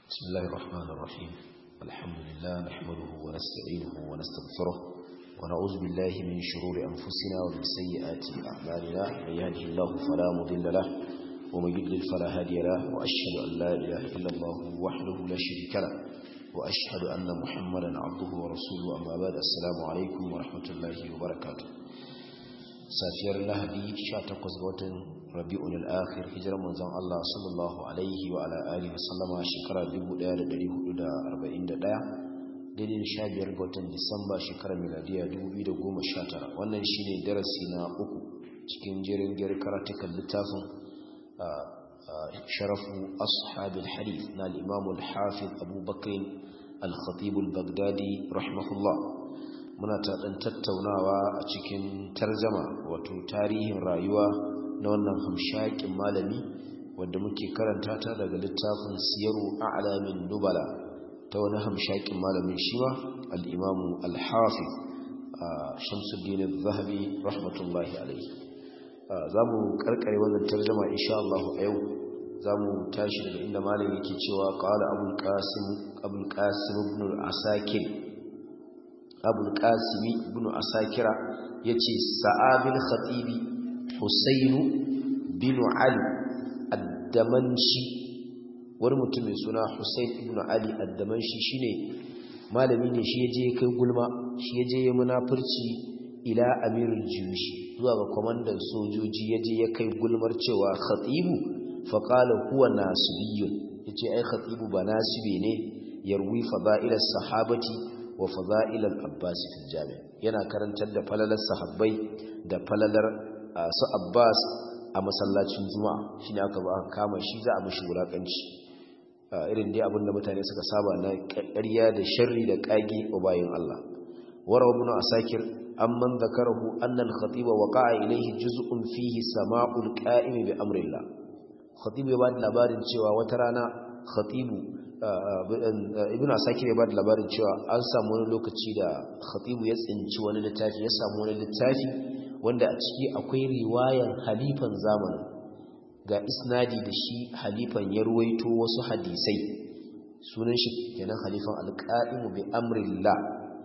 بسم الله الرحمن الرحيم الحمد لله نحمده ونستعينه ونستغفره ونعوذ بالله من شرور أنفسنا ومن سيئات أعمالنا من يهده الله فلا مضل له ومن يضلل فلا هادي له وأشهد أن لا إله إلا الله وحده لا شريك له وأشهد أن محمدا عبده ورسوله أما بعد السلام عليكم ورحمة الله وبركاته safiyar lahadi 18 ga watan rabi'un al-akhir hijirar manzon Allah sallallahu alaihi wa ala alihi wasallama shekara 1441 daidai da 15 ga watan disamba shekarar miladiya 2019 wannan shine darasi na uku cikin jerin gyar karatukan littafin sharafu ashabil hadith na al-imam al-hafiz abubakar al-khatib al-baghdadi rahimahullah muna ta ɗan tattaunawa a cikin tarjama wato tarihin rayuwa na wannan hamshakin malami wanda muke karanta ta daga littafin siyaru a'lamin nubala ta wani hamshakin malamin shiwa al-imamu al-hafiz shamsuddin al-zahabi rahmatullahi alaihi za mu karkare wannan tarjama insha Allah a yau za mu tashi daga inda malami yake cewa qala abul qasim abul qasim ibn al-asakir abul qasimi ibn asakira yace sa'abil khatibi husayn bin ali ad-damanshi wani mutum mai suna husayn ibn ali ad-damanshi shine malami ne shi yaje kai gulma shi yaje ya munafurci ila amirul juyushi zuwa ga komandan sojoji yaje ya kai gulmar cewa khatibu fa qala huwa nasibiyyun yace ai khatibu ba nasibi ne yarwi fada'ilas sahabati wa fada'ilal abbas fil jami yana karantar da falalar sahabbai da falalar su abbas a masallacin juma'a shine aka ba kama shi za a mishi wulakanci irin dai abinda mutane suka saba na ƙarya da sharri da kage wa bayin Allah warawa ibn asakir amman zakarahu anna al-khatiba waqa'a ilayhi juz'un fihi sama'ul qa'im bi amrillah khatibu ya ba da labarin cewa wata rana khatibu ibn asakir ya ba da labarin cewa an samu wani lokaci da khatibu ya tsinci wani littafi ya samu wani littafi wanda a ciki akwai riwayan halifan zamanin ga isnadi da shi halifan ya ruwaito wasu hadisai sunan shi kenan halifan alqa'imu bi amrillah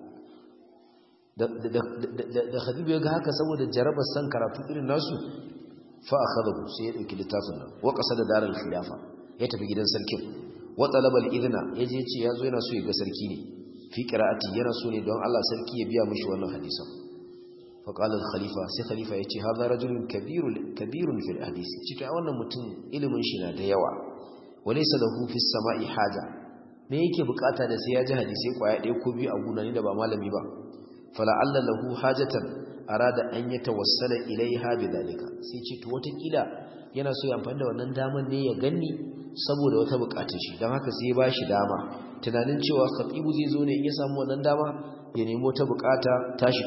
da da khatibu ya ga haka saboda jarabar san karatu irin nasu fa akhadahu sai ya dauki littafin nan wa qasada daral khilafa ya tafi gidan sarkin wa talabal idna yaje yace yazo yana so ya ga sarki ne fi qira'ati yana so ne don Allah sarki ya biya mishi wannan hadisan fa qala al khalifa sai khalifa yace hadha rajulun kabirun kabirun fil hadis cika wannan mutum ilimin shi na da yawa walaysa lahu fi samai haja me yake bukata da sai ya ji hadisi kwaya ɗaya ko biyu a guna ne da ba malami ba fala alla lahu hajatan arada an yatawassala ilaiha bidalika sai ce to wata kila yana so ya amfani da wannan daman ne ya ganni saboda wata bukatun shi don haka sai ba shi dama tunanin cewa khatibu zai zo ne in ya samu wannan dama ya nemo ta bukata tashi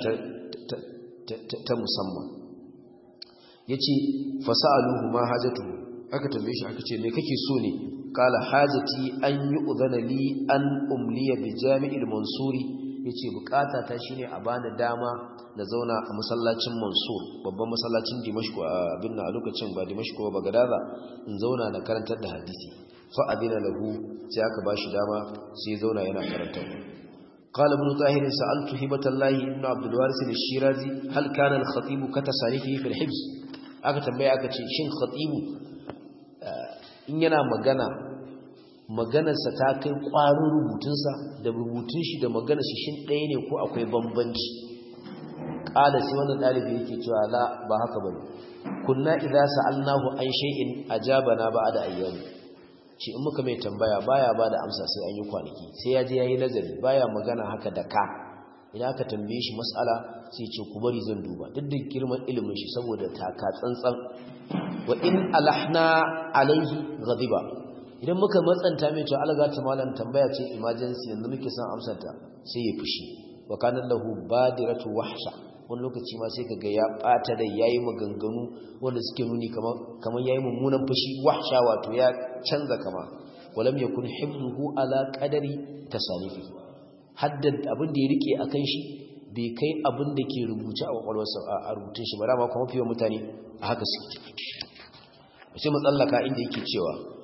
ta musamman yace fasa'aluhu ma hajatu aka tambaye shi aka ce me kake so ne kala hajati an yi udhana li an umliya bi jami'il mansuri yace bukata ta shine a bani dama na zauna a masallacin Mansur babban masallacin Dimashq a binna a lokacin ba Dimashq ba Bagadaza in zauna na karantar da hadisi fa adina lahu sai aka bashi dama sai ya zauna yana karantar قال ابن طاهر سألت هبة الله ابن عبد الوارث الشيرازي هل كان الخطيب كتصانيفه في الحفظ aka tambaya aka ce shin khatibu in yana magana maganarsa ta kai ƙwarin rubutunsa da rubutun shi da maganarsa shin ɗaya ne ko akwai bambanci ƙala sai wannan ɗalibi yake cewa la ba haka bane kunna idza sa'alnahu an shay'in ajabana ba'da ayyami shi in muka mai tambaya baya bada amsa sai an yi kwanaki sai ya je yayi nazari baya magana haka da ka idan aka tambaye shi mas'ala sai ce ku bari zan duba duk da girman ilimin shi saboda taka tsantsan wa in alahna alaihi ghadiba idan muka matsanta mai cewa alga ta malam tambaya ce emergency yanzu muke son amsar ta sai ya fushi wa kana lahu badiratu wahsha wani lokaci ma sai kaga ya bata da yayi maganganu wanda suke nuni kamar kamar yayi mummunan fushi wahsha wato ya canza kama walam yakun hifzuhu ala qadari tasanifi haddad abin da ya rike akan shi bai kai abin da ke rubuce a kwakwalwarsa a rubutun shi ba dama kuma fiye mutane a haka suke sai mu tsallaka inda yake cewa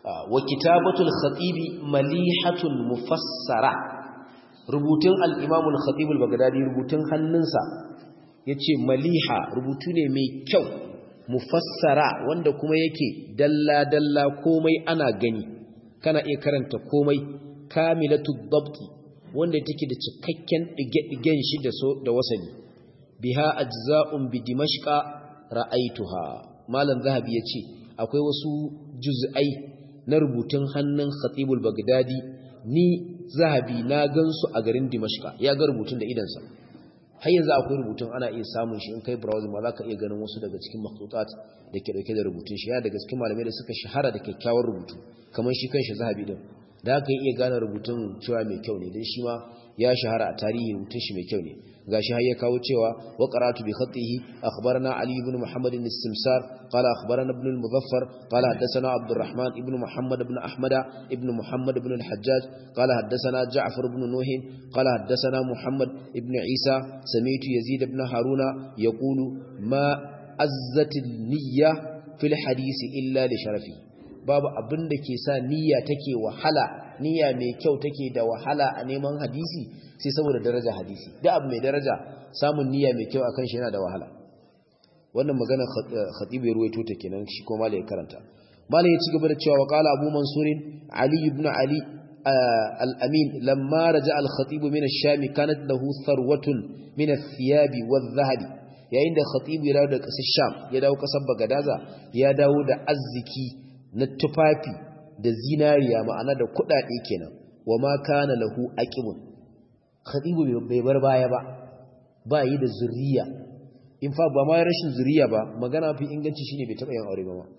wa kitabatul khatibi malihatun mufassara rubutun al-imam al-khatib al-baghdadi rubutun hannunsa yace maliha rubutu ne mai kyau mufassara wanda kuma yake dalla dalla komai ana gani kana iya karanta komai kamilatud dabti wanda take da cikakken dige-digen shi da so da wasali biha ajza'un bi dimashqa ra'aituha malam zahabi yace akwai wasu juz'ai na rubutun hannun khatibul bagdadi ni zahabi na gansu a garin dimashqa ya ga rubutun da idansa har yanzu akwai rubutun ana iya samun shi in kai browsing ma zaka iya ganin wasu daga cikin makhtutat da ke dauke da rubutun shi ya daga cikin malamai da suka shahara da kyakkyawar rubutu kamar shi kanshi zahabi din da aka iya gane rubutun cewa mai kyau ne dan shi ma ya shahara a tarihi rubutun shi mai kyau ne gashi har ya kawo cewa wa qara'tu bi khatihi akhbarana ali ibn muhammad ibn simsar qala akhbarana ibn al-muzaffar qala haddathana abdurrahman ibn muhammad ibn ahmad ibn muhammad ibn al-hajjaj qala haddathana ja'far ibn nuh qala haddathana muhammad ibn isa sami'tu yazid ibn haruna yaqulu ma azzati niyya fil hadisi illa li sharafi babu abin da ke sa niyya take wahala niyya mai kyau take da wahala a neman hadisi sai saboda daraja hadisi da abu mai daraja samun niyya mai kyau akan shi yana da wahala wannan magana khatibu ya ruwaito ta kenan shi ko malai karanta malai ya ci gaba da cewa qala abu mansurin ali ibn ali al-amin lamma raja al-khatib min ash-sham kanat lahu tharwatun min ath-thiyab wadh-dhahab yayin da khatib ya dawo da kasar sham ya dawo kasar bagadaza ya dawo da arziki na tufafi da zinariya ma'ana da kudade kenan wa ma kana lahu aqimun khatibu bai bar baya ba ba yi da zuriya in fa ba ma rashin zuriya ba magana fi inganci shine bai taba yin aure ba ma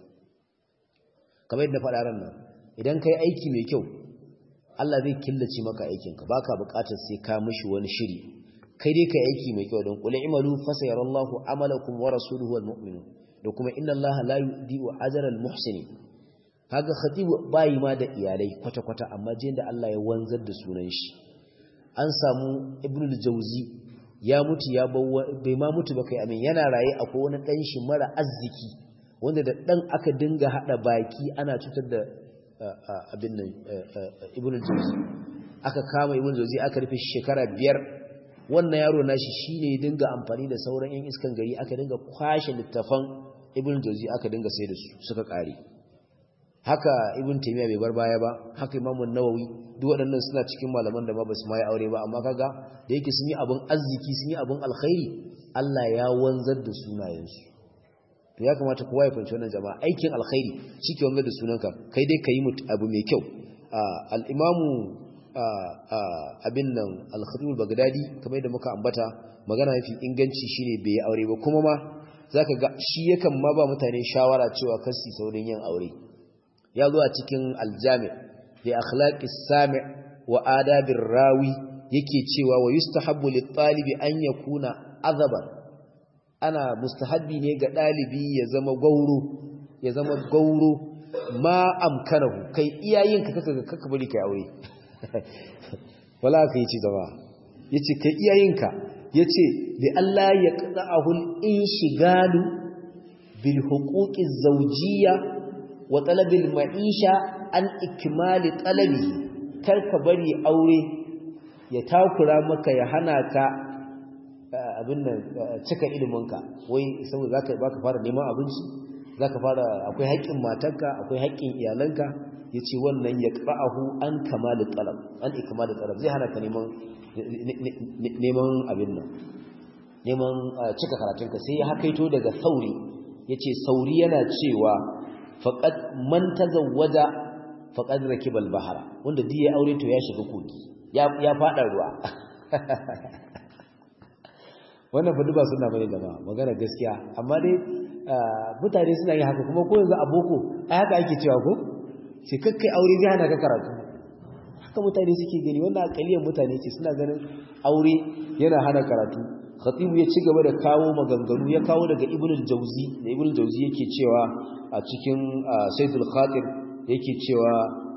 kamar yadda faɗa ran nan idan kai aiki mai kyau Allah zai killace maka aikinka baka buƙatar sai ka mishi wani shiri kai dai kai aiki mai kyau don qul imalu fasayarallahu amalakum wa rasuluhu wal mu'minun da kuma inna Allaha la yudi'u ajra al muhsinin kaga khatibu bayi ma da iyalai kwata kwata amma jin da Allah ya wanzar da sunan shi an samu ibnul jauzi ya mutu ya bai ma mutu ba kai amin yana raye akwai wani dan shi mara arziki wanda da dan aka dinga hada baki ana cutar da abin nan ibnul jauzi aka kama ibnul jauzi aka rufe shekara biyar wannan yaro nashi shine ya dinga amfani da sauran yan iskan gari aka dinga kwashe littafan ibnul jauzi aka dinga sai da su suka kare haka ibn taymiya bai bar baya ba haka imamu nawawi duk waɗannan suna cikin malaman da ba basu mai aure ba amma kaga da yake sun yi abun arziki sun yi abun alkhairi Allah ya wanzar da sunayensu to ya kamata kowa ya fahimci wannan jama'a aikin alkhairi shike wanzar da sunanka kai dai kayi abu mai kyau al-imamu abin nan al-khatib al-baghdadi kamar yadda muka ambata magana mafi inganci shine bai yi aure ba kuma ma zaka ga shi yakan ma ba mutane shawara cewa kasi saurin yin aure ya zo a cikin aljami da akhlaqis sami wa adabir rawi yake cewa wa yustahabbu lit talibi an yakuna azaban ana mustahabbi ne ga dalibi ya zama gauro ya zama gauro ma amkanahu kai iyayenka kaka kaka bari kai aure wala kai ci zama yace kai iyayenka yace bi Allah ya qada'ahu al-inshigalu bil huquqiz zawjiyya wa talabil ma'isha an ikmali talabi kar ka bari aure ya takura maka ya hana ka abin nan cika iliminka wai saboda zaka baka fara neman abinci zaka fara akwai haƙƙin matarka akwai haƙƙin iyalanka yace wannan ya qa'ahu an kamali talab an ikmali talab zai hana ka neman neman abin nan neman cika karatunka sai ya hakaito daga sauri yace sauri yana cewa faqad man tazawwaja faqad rakiba al-bahra wanda duk ya aure to ya shiga kogi ya ya fada ruwa wannan fa duba suna bane da ba magana gaskiya amma dai mutane suna yin haka kuma ko yanzu a boko ai haka ake cewa ko sai kakkai aure zai hana ka karatu haka mutane suke gani wannan akaliyar mutane ce suna ganin aure yana hana karatu khatibu ya ci gaba da kawo maganganu ya kawo daga ibn al-jawzi da ibn al-jawzi yake cewa a cikin sayyidul khatir yake cewa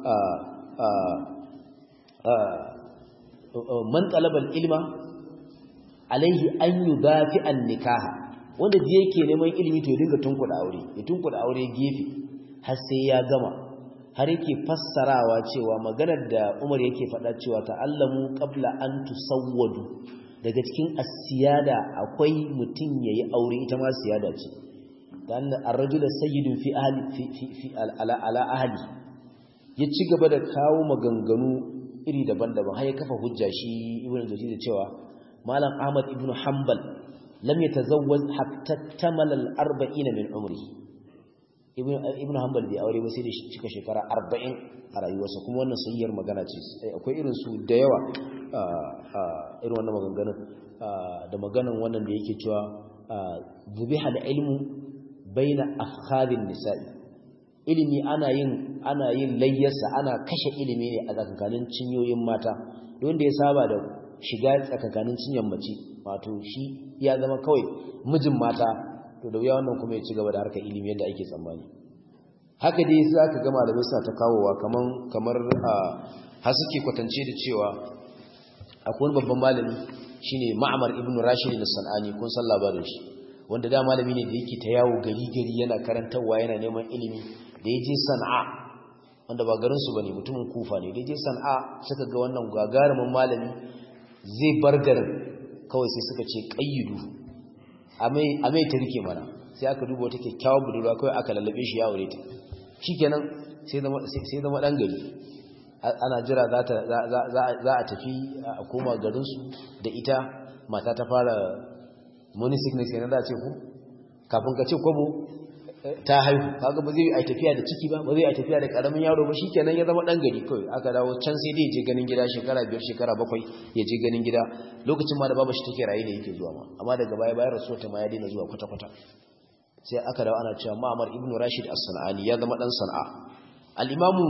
man talaba al-ilma alaihi an yudafi an-nikaha wanda da yake neman ilimi to ya dinga tunkuda aure ya tunkuda aure gefe har sai ya gama har yake fassarawa cewa maganar da Umar yake faɗa cewa ta'allamu qabla an tusawwadu daga cikin asiyada akwai mutum yayi aure ita ma siyada ce dan ar-rajulu sayyidun fi ahli fi fi, fi ala ala ahli ya ci gaba da kawo maganganu iri daban-daban har ya kafa hujja shi ibnu jawzi da cewa malam ahmad ibnu hanbal lam yatazawwaz hatta tamala al-arba'in min umri ibnu ibnu hanbal bai aure ba sai da cika shekara 40 a rayuwarsa kuma wannan sayyar magana ce akwai irin su da yawa irin wannan maganganun da maganan wannan da yake cewa zubiha al-ilmu baina afkhadin nisa'i ilimi ana yin ana yin layyarsa ana kashe ilimi ne a tsakankanin cinyoyin mata don da ya saba da shiga tsakankanin cinyan mace wato shi ya zama kawai mijin mata to da wuya wannan kuma ya ci gaba da harkar ilimi yadda ake tsammani haka dai za ka ga malamai suna ta kawowa kaman kamar har suke kwatance da cewa akwai wani babban malami shine Ma'mar ibn Rashid al-Sanani kun san labarin shi wanda da malami ne da yake ta yawo gari gari yana karantarwa yana neman ilimi da yaje Sana'a wanda ba garin su bane mutumin Kufa ne da yaje Sana'a suka ga wannan gagarumin malami zai bar garin kawai sai suka ce qayyidu amai amai ta rike mana sai aka duba wata kyakkyawar budurwa kawai aka lallabe shi ya aure ta shikenan sai zama sai zama dan gari ana jira za a tafi a koma garinsu da ita mata ta fara money sickness yana da ce ku kafin ka ce kwabo ta haihu kaga ba zai yi a tafiya da ciki ba ba zai yi a tafiya da karamin yaro ba shikenan ya zama dan gari kawai aka dawo can sai dai je ganin gida shekara biyar shekara bakwai ya je ganin gida lokacin ma da babu shi take rayu da yake zuwa ma amma daga baya bayan rasuwa ta ma ya daina zuwa kwata kwata sai aka dawo ana cewa Ma'mar ibn Rashid as-Sanani ya zama dan Sana'a al-Imamu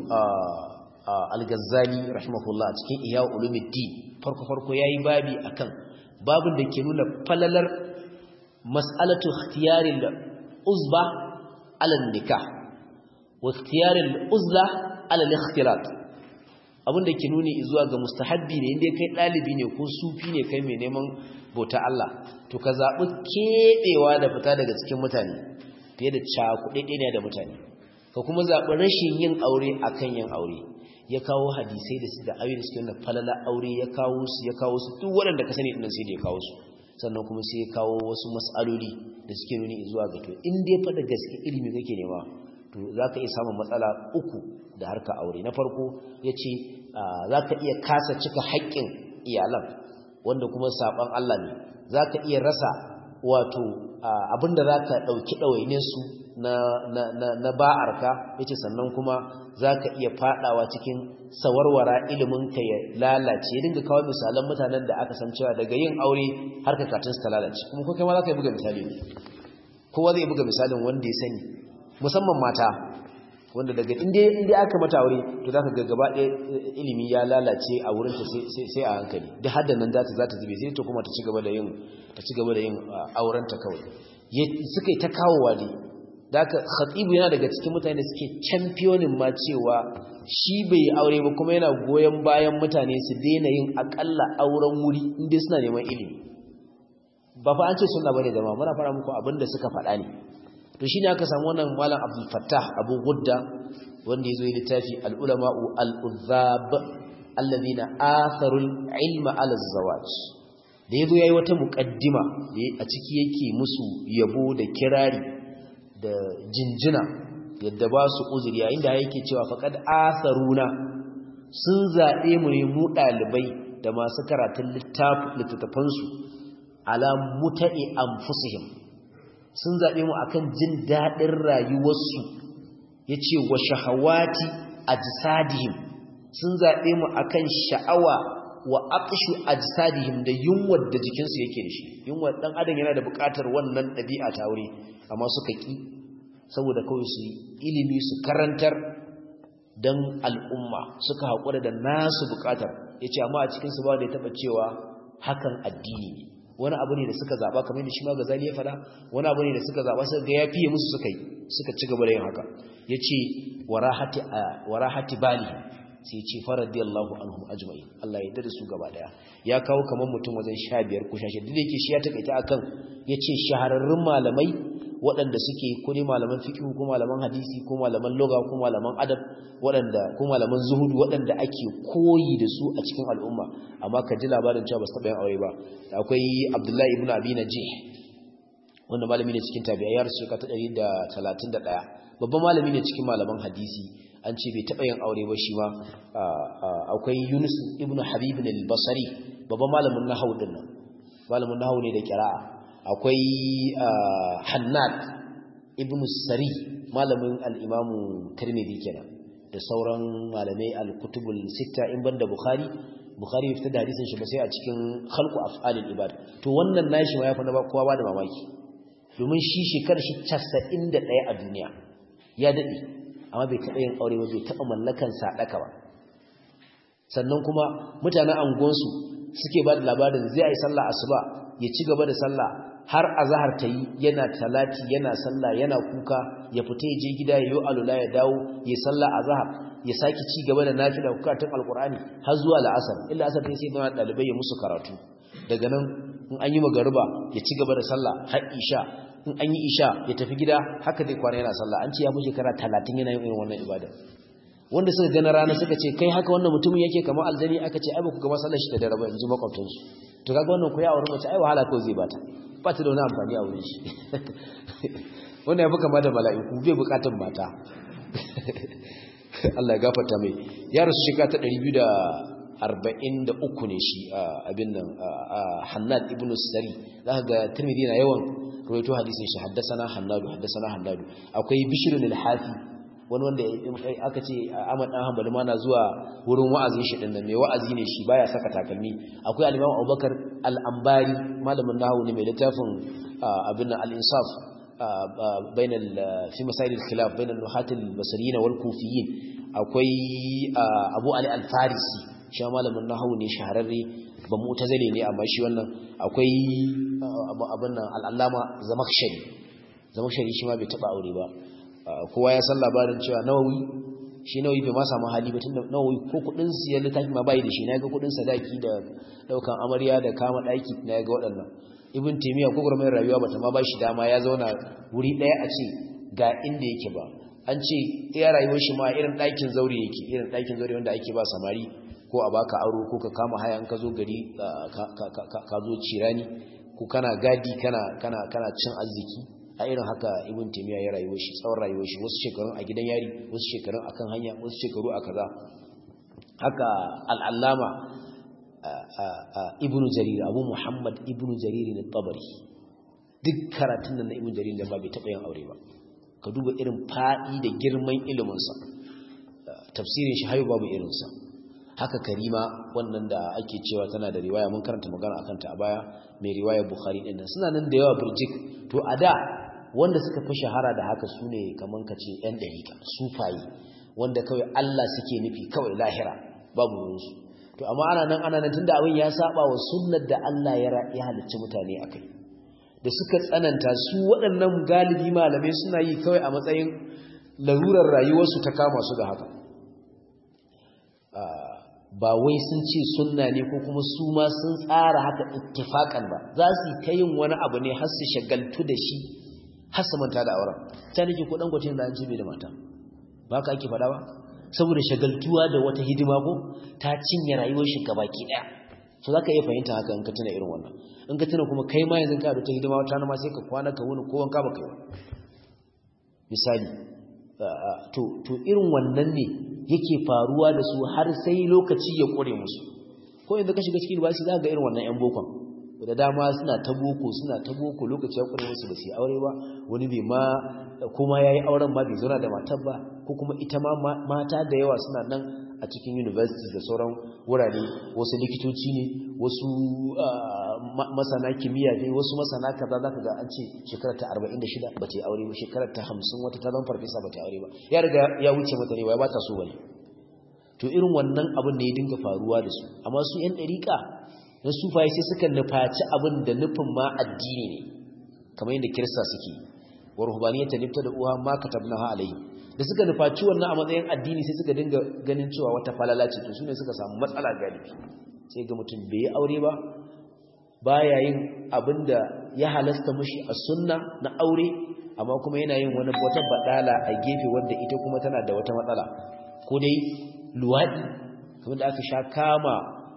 al-Ghazali rahimahullah cikin Ihya Ulumuddin farko farko yayi babi akan babin da ke nuna falalar mas'alatu ikhtiyaril uzba ala nikah wa ikhtiyaril uzla ala al-ikhtilat abin da ke nuni zuwa ga mustahabbi ne inda kai dalibi ne ko sufi ne kai mai neman bauta Allah to ka zabi kebewa da fita daga cikin mutane fiye da cakuɗe ne da mutane ka kuma zabi rashin yin aure akan yin aure ya kawo hadisai da su da ayoyi da suke nuna falala aure ya kawo su ya kawo su duk waɗanda ka sani dinnan sai da ya kawo su sannan kuma sai ya kawo wasu mas'aloli da suke nuni zuwa ga to in dai fa da gaske ilimi kake nema to zaka iya samun matsala uku da harka aure na farko yace zaka iya kasa cika haƙƙin iyalan wanda kuma saban Allah ne zaka iya rasa wato abinda zaka dauki dawainin su na na na, na ba'arka yace sannan kuma zaka iya fadawa cikin sawarwara ilimin ka ya lalace ya dinga kawo misalan mutanen da aka san cewa daga yin aure har ka katun su ta lalace kuma ko kai ma zaka yi buga misali ne kowa zai buga misalin wanda ya sani musamman mata wanda daga inda inda aka mata aure to zaka ga gaba ɗaya ilimi ya lalace a wurin ta sai sai a hankali duk hadda nan za ta za ta zube sai ta kuma ta ci gaba da yin ta ci gaba da yin auren ta kawai suka yi ta kawowa ne da aka khatibu yana daga cikin mutane suke championin ma cewa shi bai yi aure ba kuma yana goyon bayan mutane su daina yin akalla auren wuri inda suna neman ilimi ba fa an ce sunna bane zama muna fara muku abin da suka faɗa ne to shine aka samu wannan malam Abdul Fattah Abu Gudda wanda yazo yi littafi al-ulama'u al-uzzab alladhina atharu al-ilma ala az-zawaj da yazo yayi wata muqaddima a ciki yake musu yabo da kirari da jinjina yadda ba su uzuri yayin da yake cewa faqad asaruna sun zabe mu ne mu dalibai da masu karatun littafin su ala muta'i anfusihim sun zabe mu akan jin dadin rayuwarsu yace wa shahawati ajsadihim sun zabe mu akan sha'awa wa aqshu ajsadihim da yunwar da jikinsu yake da shi yunwar dan adam yana da buƙatar wannan ɗabi'a ta aure amma suka ki saboda kawai su ilimi su karantar dan al'umma suka haƙura da nasu buƙatar yace amma a cikin su ba da ya taba cewa hakan addini ne wani abu ne da suka zaba kamar da shi ma Gazali ya fada wani abu ne da suka zaba suka ga yafiye musu suka yi suka ci gaba da yin haka yace warahati warahati bali sai ce faradiyallahu anhum ajma'in Allah ya dade su gaba daya ya kawo kamar mutum wajen 15 ko 16 duk yake shi ya takaita akan yace shahararrun malamai waɗanda suke ko ne malaman fiqh ko malaman hadisi ko malaman lugha ko malaman adab waɗanda ko malaman zuhudu waɗanda ake koyi da su a cikin al'umma amma ka ji labarin cewa ba su taɓa yin aure ba akwai Abdullahi ibn Abi Najih wanda malami ne cikin tabi'a ya rasu shekara ta 131 babban malami ne cikin malaman hadisi an ce bai taɓa yin aure ba shi ma akwai Yunus ibn Habib al-Basri babban malamin nahwu din nan malamin nahwu ne da qira'a akwai Hannad ibn Sari malamin al-Imam Tirmidhi kenan da sauran malamai al-kutubul sitta in banda Bukhari Bukhari ya fitar da hadisin shi ba sai a cikin khalqu af'alil ibad to wannan nashi ma ya fa na kowa ba da mamaki domin shi shekarar shi 91 a duniya ya dade amma bai taɓa yin aure ba bai taɓa mallakan sadaka ba sannan kuma mutanen angonsu suke ba da labarin zai yi sallah asuba ya ci gaba da sallah har azhar ta yi yana talati yana sallah yana kuka ya fita ya je gida ya yi alula ya dawo ya sallah azhar ya saki ci gaba da nafila bukatun alqur'ani har zuwa la'asar illa asar sai sai da dalibai ya musu karatu daga nan in an yi magariba ya ci gaba da sallah har isha in an yi isha ya tafi gida haka zai kwana yana sallah an ce ya fi shekara talatin yana yin irin wannan ibada wanda suka gana rana suka ce kai haka wannan mutumin yake kamar aljani aka ce ai ba ku ga masallar shi da dare ba yanzu makwabtansu to kaga wannan ku ya aure mace ai wahala ko zai bata ba ta da wani amfani a wurin shi wannan ya fi kama da mala'iku bai bukatan mata Allah ya gafarta mai ya rasu shekara ta 243 ne shi abin nan Hannad ibn Sari zaka ga Tirmidhi na yawan rawaito hadisin shi haddasana Hannadu haddasana Hannadu akwai Bishr al-Hafi wani wanda aka ce Ahmad dan Hanbali ma na zuwa wurin wa'azin shi din nan mai wa'azi ne shi baya saka takalmi akwai al-Imam Abubakar al-Ambari malamin nahwu ne mai littafin abin al-Insaf بين في مسائل الخلاف بين النحاة البصريين والكوفيين akwai Abu Ali al-Farisi shi malamin nahwu ne shahararre ba mu'tazili ne amma shi wannan akwai abin nan al-Allama Zamakhshari Zamakhshari shi ma bai taba aure ba kowa ya san labarin cewa Nawawi shi Nawawi bai ma samu hali ba tunda Nawawi ko kudin siyan littafi ma bai da shi naga kudin sadaki da daukan amarya da kama daki naga waɗannan ibn taymiya ko gurmai rayuwa bata ma bashi dama ya zauna wuri daya a ce ga inda yake ba an ce iya rayuwar shi ma irin ɗakin zaure yake irin ɗakin zaure wanda ake ba samari ko a baka aro ko ka kama haya in ka zo gari ka zo cirani ko kana gadi kana kana kana cin arziki a irin haka ibn taymiya ya rayuwar shi tsawon rayuwar shi wasu shekarun a gidan yari wasu shekarun akan hanya wasu shekaru a kaza haka al'allama ibn jarir abu muhammad ibn jarir ne tabari duk karatun nan na ibn jarir da ba bai taɓa yin aure ba ka duba irin faɗi da girman iliminsa tafsirin shi hayo babu irinsa haka karima wannan da ake cewa tana da riwaya mun karanta magana akan ta a baya mai riwaya bukhari din nan suna nan da yawa burjik to a da wanda suka fi shahara da haka su ne kaman ka ce yan dariƙa sufaye wanda kawai Allah suke nufi kawai lahira babu wurinsu to amma ana nan ana nan tunda abin ya saba wa sunnar da Allah ya ya halicci mutane akai da suka tsananta su waɗannan galibi malamai suna yi kawai a matsayin larurar rayuwarsu ta kama su da haka ba wai sun ce sunna ne ko kuma su ma sun tsara haka ittifakan ba za su ta yin wani abu ne har su shagaltu da shi har su manta da auren ta nake ko dan gwacin da an ce bai da mata ba ka ake faɗa ba saboda shagaltuwa da wata hidima ko ta cinye rayuwar shi gabaki daya so zaka iya fahimta haka in ka tuna irin wannan in ka tuna kuma kai ma yanzu ka da ta hidima wata ma sai ka kwana ka wuni ko wanka baka yi misali to to irin wannan ne yake faruwa da su har sai lokaci ya kore musu ko yanzu ka shiga cikin bashi zaka ga irin wannan yan bokon da dama suna ta boko suna ta boko lokaci ya kure musu ba su aure ba wani bai ma kuma yayi auren ma bai zauna da matar ba ko kuma ita ma mata da yawa suna nan a cikin universities da sauran wurare wasu likitoci ne wasu masana kimiyya ne wasu masana kaza zaka ga an ce shekarar ta 46 ba ta aure ba shekarar ta 50 wata ta zama farfesa ba ta aure ba ya riga ya wuce mata ne wai ba ta so bane to irin wannan abin da ya dinga faruwa da su amma su yan dariƙa na sufaye sai suka nufaci abin da nufin ma addini ne kamar yadda kirista suke wa ruhbaniyatan da uha ma katabnaha alayhi da suka nufaci wannan a matsayin addini sai suka dinga ganin cewa wata falala ce to sune suka samu matsala galibi sai ga mutum bai yi aure ba baya yin abinda ya halasta mushi a sunna na aure amma kuma yana yin wani wata badala a gefe wanda ita kuma tana da wata matsala ko dai luwadi kamar da aka sha kama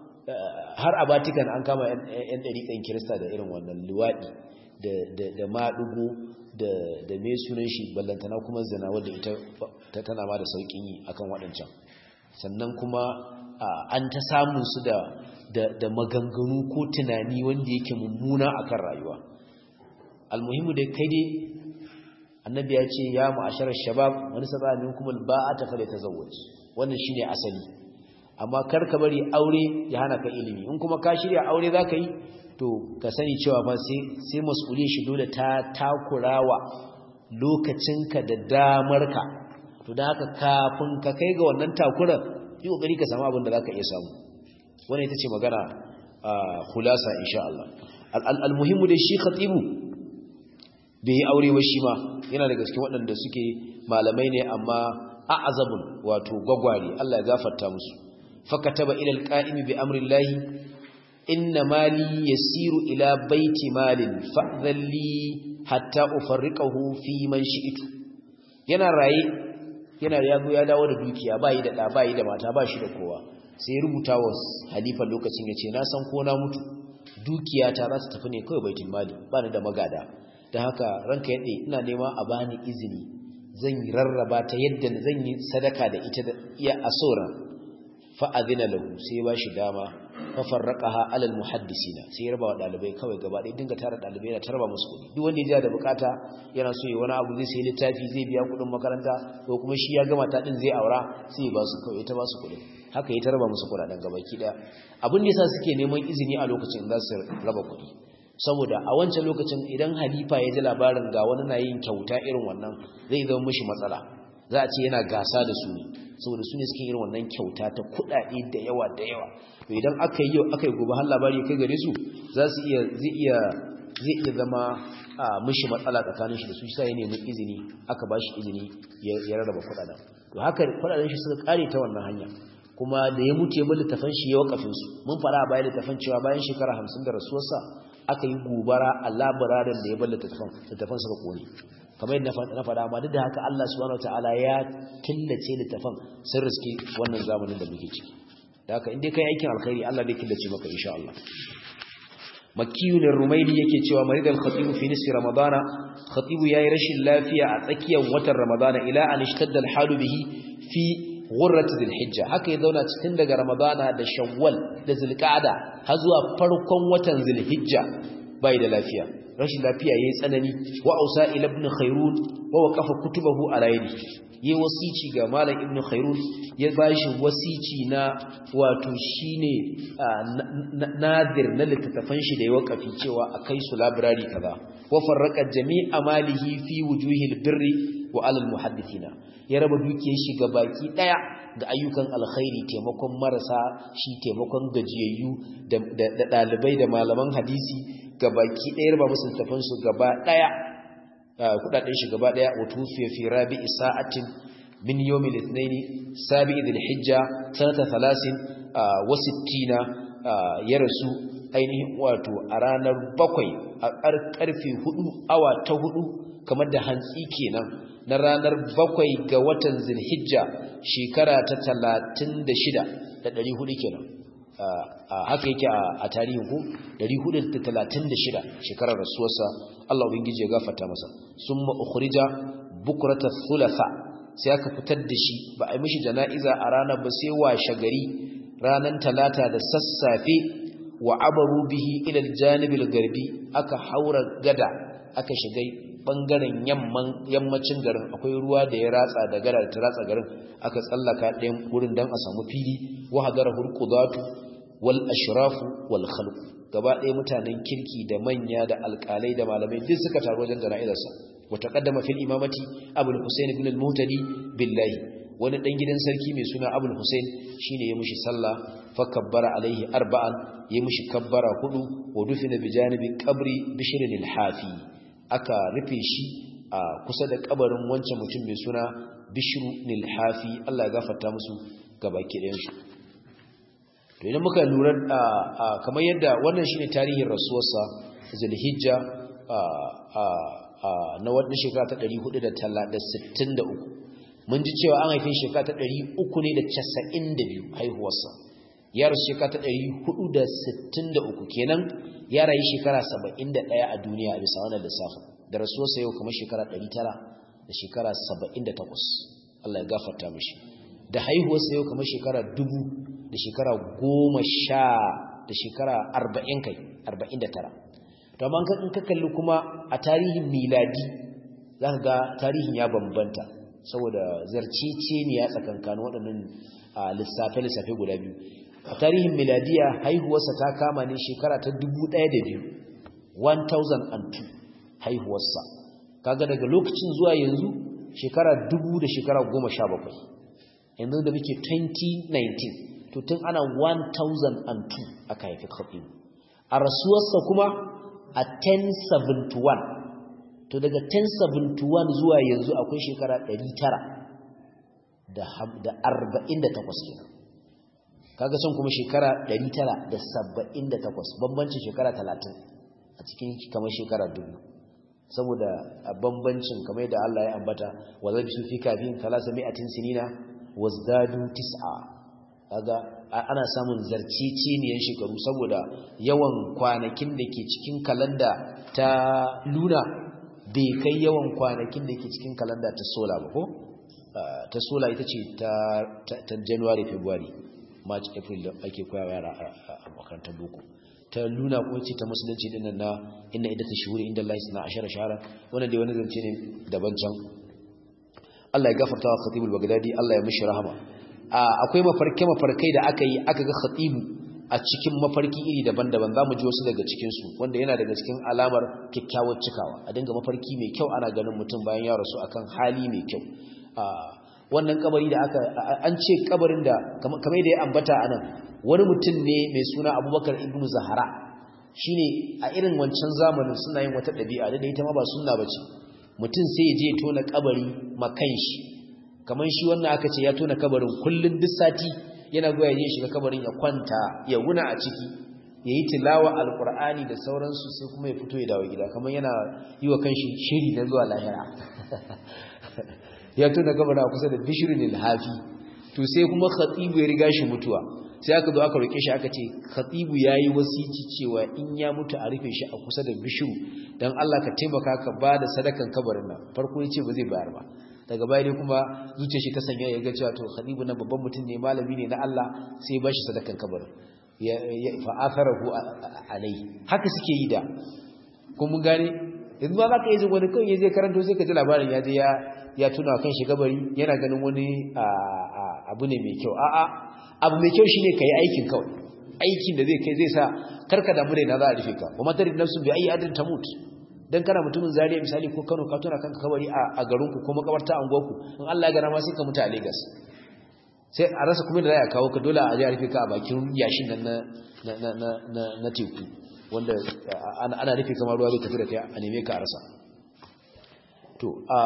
har a Vatican an kama yan ɗariƙan Kirista da irin wannan luwadi da da da madugo da da me sunan shi ballantana kuma zina wanda ita tana ma da saukin yi akan waɗancan sannan kuma an ta samun su da da maganganu ko tunani wanda yake mummuna akan rayuwa almuhimu dai kai dai annabi ya ce ya ma'asharar shabab wani saba minkum alba'ata fa tazawwaj wannan shine asali amma kar ka bari aure ya hana ka ilimi in kuma ka shirya aure zaka yi to ka sani cewa fa sai sai mas'uliyar shi dole ta takurawa lokacinka da damarka to da haka kafin ka kai ga wannan takurar yi kokari ka samu abin da zaka iya samu wannan ita ce magana khulasa insha Allah al-muhimmu dai shi khatibu bai yi aure ba shi ma yana daga cikin waɗanda suke malamai ne amma a'azabun wato gwagware Allah ya gafarta musu fakataba ila al-qa'imi bi amri Allah inna mali yasiru ila baiti malin fa'dhalli hatta ufarriqahu fi man shi'tu yana raye yana yago ya dawo da dukiya bayi da da bayi da mata ba shi da kowa sai ya rubuta wa halifa lokacin yace na san ko na mutu dukiya ta za ta tafi ne kawai baitul mali ba ni da magada dan haka ranka yade ina nema a bani izini zan rarraba ta yadda zan yi sadaka da ita da iya asora fa adina lahu sai ba shi dama fa farraqaha alal muhaddisina sai ya raba wa dalibai kawai gaba ɗaya dinga tara dalibai na tarba musu kuɗi duk wanda ya da bukata yana so ya wani abu zai sai littafi zai biya kuɗin makaranta ko kuma shi ya gama ta din zai aura sai ya ba su kawai ta ba su kuɗi haka ya tarba musu kuɗaɗen gaba ki ɗaya abin da yasa suke neman izini a lokacin za su raba kuɗi saboda a wancan lokacin idan halifa ya ji labarin ga wani na yin kyauta irin wannan zai zama mishi matsala za a ce yana gasa da su ne saboda su ne suke irin wannan kyauta ta kuɗaɗe da yawa da yawa to idan aka yi yau aka yi gobe har labari kai gare su za su iya zai iya zai iya zama a mishi matsala tsakanin shi da su sai ya nemi izini aka ba shi izini ya rarraba kuɗaɗen to haka kuɗaɗen shi suka kare ta wannan hanya kuma da ya mutu ya bar littafan shi ya wakafin su mun fara a bayan littafan cewa bayan shekara hamsin da rasuwarsa aka yi gobara a labararin da ya bar littafan littafan suka kone kamar yadda na faɗa amma duk da haka Allah subhanahu wataala ya killace littafan sun riske wannan zamanin da muke ciki da haka inda kai aikin alkhairi Allah zai killace maka insha Allah makiyun rumaili yake cewa maridal khatibu fi nisfi ramadana khatibu yayi rashin lafiya a tsakiyar watan ramadana ila an ishtadda alhalu bihi fi ghurrat dhilhijja haka ya zauna cikin daga ramadana da shawwal da zulqa'da har zuwa farkon watan zulhijja bai da lafiya rashin lafiya yayi tsanani wa ausa ila ibn khairun wa waqafa kutubahu ala yadihi yayi wasici ga malam ibn khairun ya bashi wasici na wato shine nadir na littattafan shi da ya wakafi cewa akai su library kaza wa farraqa jami'a malihi fi wujuhil birri wa alal muhaddithina ya raba dukiyar shi ga baki daya ga ayyukan alkhairi taimakon marasa shi taimakon gajiyayyu da dalibai da malaman hadisi ga baki daya raba musu tafan su gaba daya kudaden shi gaba daya utufi fi rabi'i sa'atin min yawmil ithnain sabi'i dhil hijja sanata 30 wa 60 ya rasu ainihin wato a ranar bakwai a karfe 4 awa ta 4 kamar da hantsi kenan na ranar bakwai ga watan zilhijja shekara ta talatin da shida da ɗari hudu kenan haka yake a tarihin ku ɗari hudu da talatin da shida shekarar rasuwarsa Allah ubangiji ya gafata masa sun ma'ukhrija bukurata thulatha sai aka fitar da shi ba a yi mishi jana'iza a ranar ba sai washe gari ranar talata da sassafe wa abaru bihi ilal janibil garbi aka haura gada aka shiga bangaren yammacin garin akwai ruwa da ya ratsa da gara da ta ratsa garin aka tsallaka ɗayan wurin don a samu fili wa hadara hurqudatu wal ashrafu wal khalq gaba ɗaya mutanen kirki da manya da alƙalai da malamai duk suka taru wajen jana'izarsa wa taqaddama fil imamati abul husayn ibn al-muhtadi billahi wani dan gidan sarki mai suna abul husayn shine ya mushi sallah fa kabbara alaihi arba'an ya mushi kabbara hudu wa dufina bi janibi qabri bishr al-hafi aka rufe shi a kusa da kabarin wancan mutum mai suna bishru nilhafi Allah ya gafarta musu gabaki ɗayansu to idan muka lura kamar yadda wannan shine tarihin rasuwarsa zulhijja na wadda shekara ta 463 mun ji cewa an haifin shekara ta 392 haihuwarsa ya rasu shekara ta 463 kenan ya rayu shekara 71 a duniya a bisa wannan lissafin da rasuwarsa yau kuma shekara 900 da shekara 78 Allah ya gafarta mishi da haihuwarsa yau kamar shekara dubu da shekara goma sha da shekara arba'in kai arba'in da tara to amma in ka kalli kuma a tarihin miladi za ka ga tarihin ya bambanta saboda zarcece ne ya tsakankanin waɗannan lissafe-lissafe guda biyu a tarihin miladiya haihuwarsa ta kama ne shekara ta dubu ɗaya da biyu 1002 haihuwarsa kaga daga lokacin zuwa yanzu shekara dubu da shekara goma sha bakwai yanzu da muke 2019 to tun ana 1002 aka haifi khatib a rasuwarsa kuma a 1071 to daga 1071 zuwa yanzu akwai shekara 900 da 48 kenan kaga son kuma shekara 978 bambancin shekara 30 a cikin kamar shekara dubu saboda a bambancin kamar da Allah ya ambata wa zabi su fi kafin talasa mi'atin sinina wazdadu tis'a kaga ana samun zarciciniyan shekaru saboda yawan kwanakin da ke cikin kalanda ta luna bai kai yawan kwanakin da ke cikin kalanda ta sola ba ko ta sola ita ce ta january february march april da ake koyawa yara a makarantar boko ta luna ko ce ta musulunci dinnan na inna idata shuhuri inda Allah suna ashara shahara wannan dai wani zance ne daban can Allah ya gafarta wa Khatibul Baghdadi Allah ya mishi rahama akwai mafarke mafarkai da aka yi aka ga Khatibu a cikin mafarki iri daban-daban zamu ji wasu daga cikin su wanda yana daga cikin alamar kyakkyawar cikawa a dinga mafarki mai kyau ana ganin mutum bayan ya rasu akan hali mai kyau wannan kabari da aka an ce kabarin da kamar da ya ambata anan wani mutum ne mai suna Abubakar ibn Zahara shine a irin wancan zamanin suna yin wata ɗabi'a da ita ma ba sunna bace mutum sai ya je tona kabari makan shi kamar shi wannan aka ce ya tona kabarin kullun duk sati yana goya je shiga kabarin ya kwanta ya wuna a ciki ya yi tilawa alkur'ani da sauransu sai kuma ya fito ya dawo gida kamar yana yi wa kanshi shiri na zuwa lahira ya tona kabarin a kusa da bishirin ilhafi to sai kuma khatibu ya riga shi mutuwa sai aka zo aka roke shi aka ce khatibu yayi wasici cewa in ya mutu a rufe shi a kusa da bishiru dan Allah ka taimaka ka bada sadakan kabarin nan farko yace ba zai bayar ba daga baya dai kuma zuciyar shi ta sanya ya ga cewa to khatibu nan babban mutum ne malami ne na Allah sai ya bashi sadakan kabarin ya fa atharahu alai haka suke yi da kuma gane yanzu ba za ka yi jin wani kawai zai karanto sai ka ji labarin ya je ya ya tuna kan shi kabari yana ganin wani abu ne mai kyau a'a abu mai kyau shine kai aikin kawai aikin da zai kai zai sa karka damu da na za a rufe ka wa matarin nafsu bi ayi adin tamut dan kana mutumin zariya misali ko Kano ka tuna kanka kabari a garin ku ko makabarta a unguwarku in Allah ya gana ma sai ka mutu a Lagos sai a rasa kuma da za a kawo ka dole a je a rufe ka a bakin yashin nan na na na na na teku wanda ana rufe kamar ruwa zai tafi da kai a neme ka a rasa to a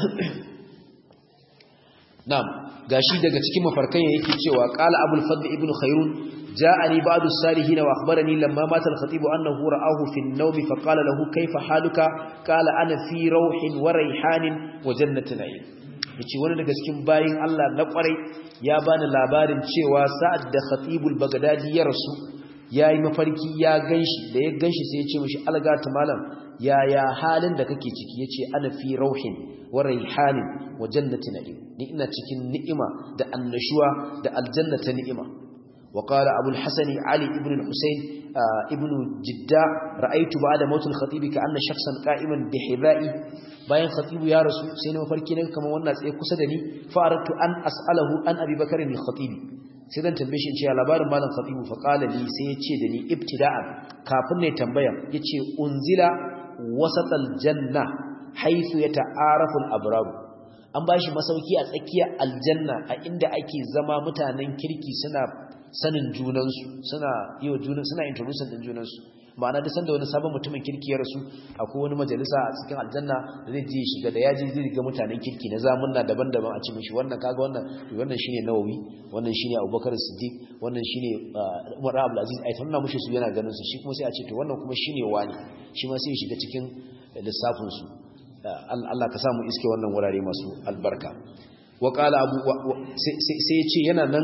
Na'am gashi daga cikin mafarkan yake cewa qala abul fadl ibn khairun ja'ani ba'du salihin wa akhbarani lamma mata al-khatib annahu ra'ahu fi an-nawm fa qala lahu kayfa haluka qala ana fi rawhin wa rayhanin wa jannatin na'im yace wani daga cikin bayin Allah na kwarai ya bani labarin cewa sa'ad da khatibul bagdadi ya rasu yayi mafarki ya ganshi da ya ganshi sai ya ce mishi algata malam yaya halin da kake ciki yace ana fi rauhin wa raihanin wa jannati na'im ni ina cikin ni'ima da annashuwa da aljanna ta ni'ima wa qala abul hasani ali ibn al-husayn ibn jidda ra'aytu ba'da maut al-khatib ka anna shakhsan qa'iman bi hidha'i bayan khatib ya rasu sai na mafarki ne kamar wannan tsaye kusa da ni fa aradtu an as'alahu an abi bakr al-khatib sai zan tambaye shi cewa labarin malam khatibu fa qala li sai ya ce da ni ibtida'an kafin ne tambaya yace unzila wasatal janna haythu yata'arafu al-abrar an bashi masauki a tsakiyar aljanna a inda ake zama mutanen kirki suna sanin junansu suna yi wa junan suna introducing din junansu ma'ana da sanda wani sabon mutumin kirki ya rasu akwai wani majalisa a cikin aljanna da zai je shiga da yaji zai ga mutanen kirki na zamunna daban-daban a cikin shi wannan kaga wannan wannan shine Nawawi wannan shine Abubakar Siddiq wannan shine Umar Abdul Aziz ai tunna mushi su yana ganin su shi kuma sai a ce to wannan kuma shine wani shi ma sai ya shiga cikin lissafin su Allah ka samu iske wannan wurare masu albarka wa qala abu sai ce yana nan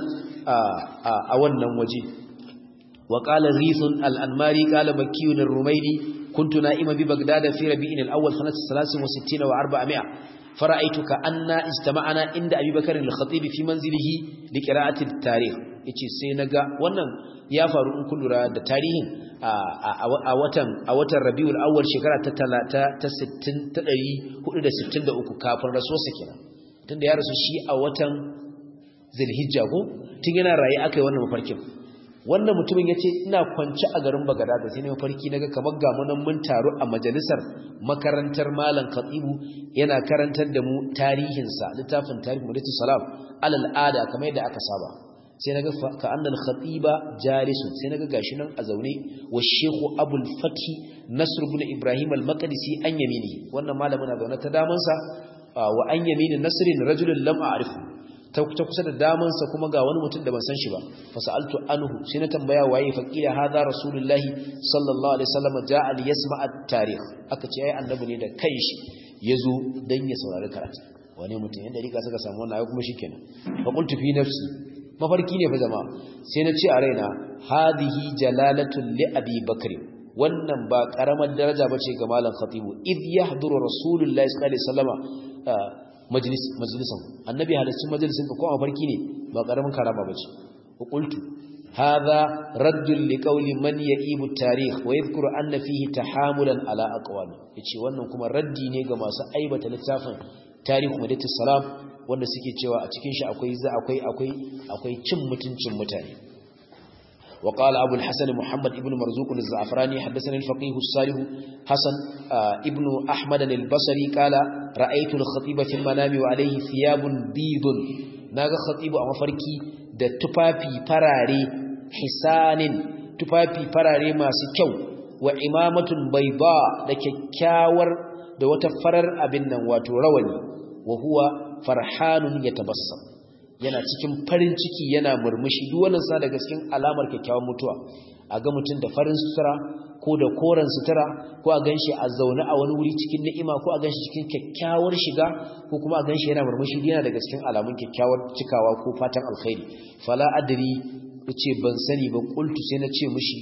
a wannan waje wa qala rithun al-anmari qala makkiyun ar-rumayli kuntu na'ima bi bagdad fi rabi'in al-awwal sanat 63 wa 400 فرأيت كأن استمعنا عند أبي بكر الخطيب في منزله لقراءة التاريخ yace sai naga wannan ya faru in kun lura da tarihin a watan a watan Rabiul Awwal shekara ta ta 60 ta 463 kafin rasuwarsa kenan tunda ya rasu shi a watan Zulhijja ko tun yana raye aka yi wannan mafarkin wannan mutumin yace ina kwance a garin Bagdad sai ne mafarki naga kamar ga mun mun taru a majalisar makarantar malam Khatibu yana karantar da mu tarihin sa littafin tarihi Mudatu Salam alal ada kamar yadda aka saba sai naga ka annal khatiba jalisun sai naga gashi nan a zaune wa Sheikh Abul Fathi Nasr ibn Ibrahim al-Maqdisi an yamini wannan malamin na zaune ta daman sa wa an yamini Nasrin rajulun lam a'rifu ta kusa da damansa kuma ga wani mutum da ban san shi ba fasaltu anhu sai na tambaya waye faqila hadha rasulullahi sallallahu alaihi wasallam ja'a li yasma at-tarikh aka ce ai annabi ne da kanshi yazo dan ya saurari karatu wani mutum yanda rika suka samu wannan ai kuma shikenan fa qultu fi nafsi mafarki ne fa jama'a sai na ce a raina hadhihi jalalatul li abi bakr wannan ba karamar daraja bace ga malam khatibu id yahduru rasulullahi sallallahu alaihi wasallam majlis majlisan annabi halittun majalisin ka ko a farki ne ba karamin karama bace wa qultu hadha raddun liqawli man ya'ibu tarikh wa yadhkuru anna fihi tahamulan ala aqwali yace wannan kuma raddi ne ga masu aibata littafin tarihu madatu salam wanda suke cewa a cikin shi akwai za akwai akwai akwai cin mutuncin mutane وقال أبو الحسن محمد ابن مرزوق الزعفراني حدثنا الفقيه الصالح حسن ابن أحمد البصري قال رأيت الخطيب في المنام وعليه ثياب بيض ناغا خطيب أما فركي da tufafi farare hisanin tufafi farare masu kyau wa imamatun bayda da kyakkyawar da wata farar abin nan wato rawani wa huwa farhanun yatabassam yana cikin farin ciki yana murmushi duk wannan sa daga cikin alamar kyakkyawan mutuwa a ga mutum da farin sutura ko da koren sutura ko a ganshi a zaune a wani wuri cikin ni'ima ko a ganshi cikin kyakkyawar shiga ko kuma a ganshi yana murmushi yana daga cikin alamun kyakkyawar cikawa ko fatan alkhairi fala adri ce ban sani ba qultu sai na ce mishi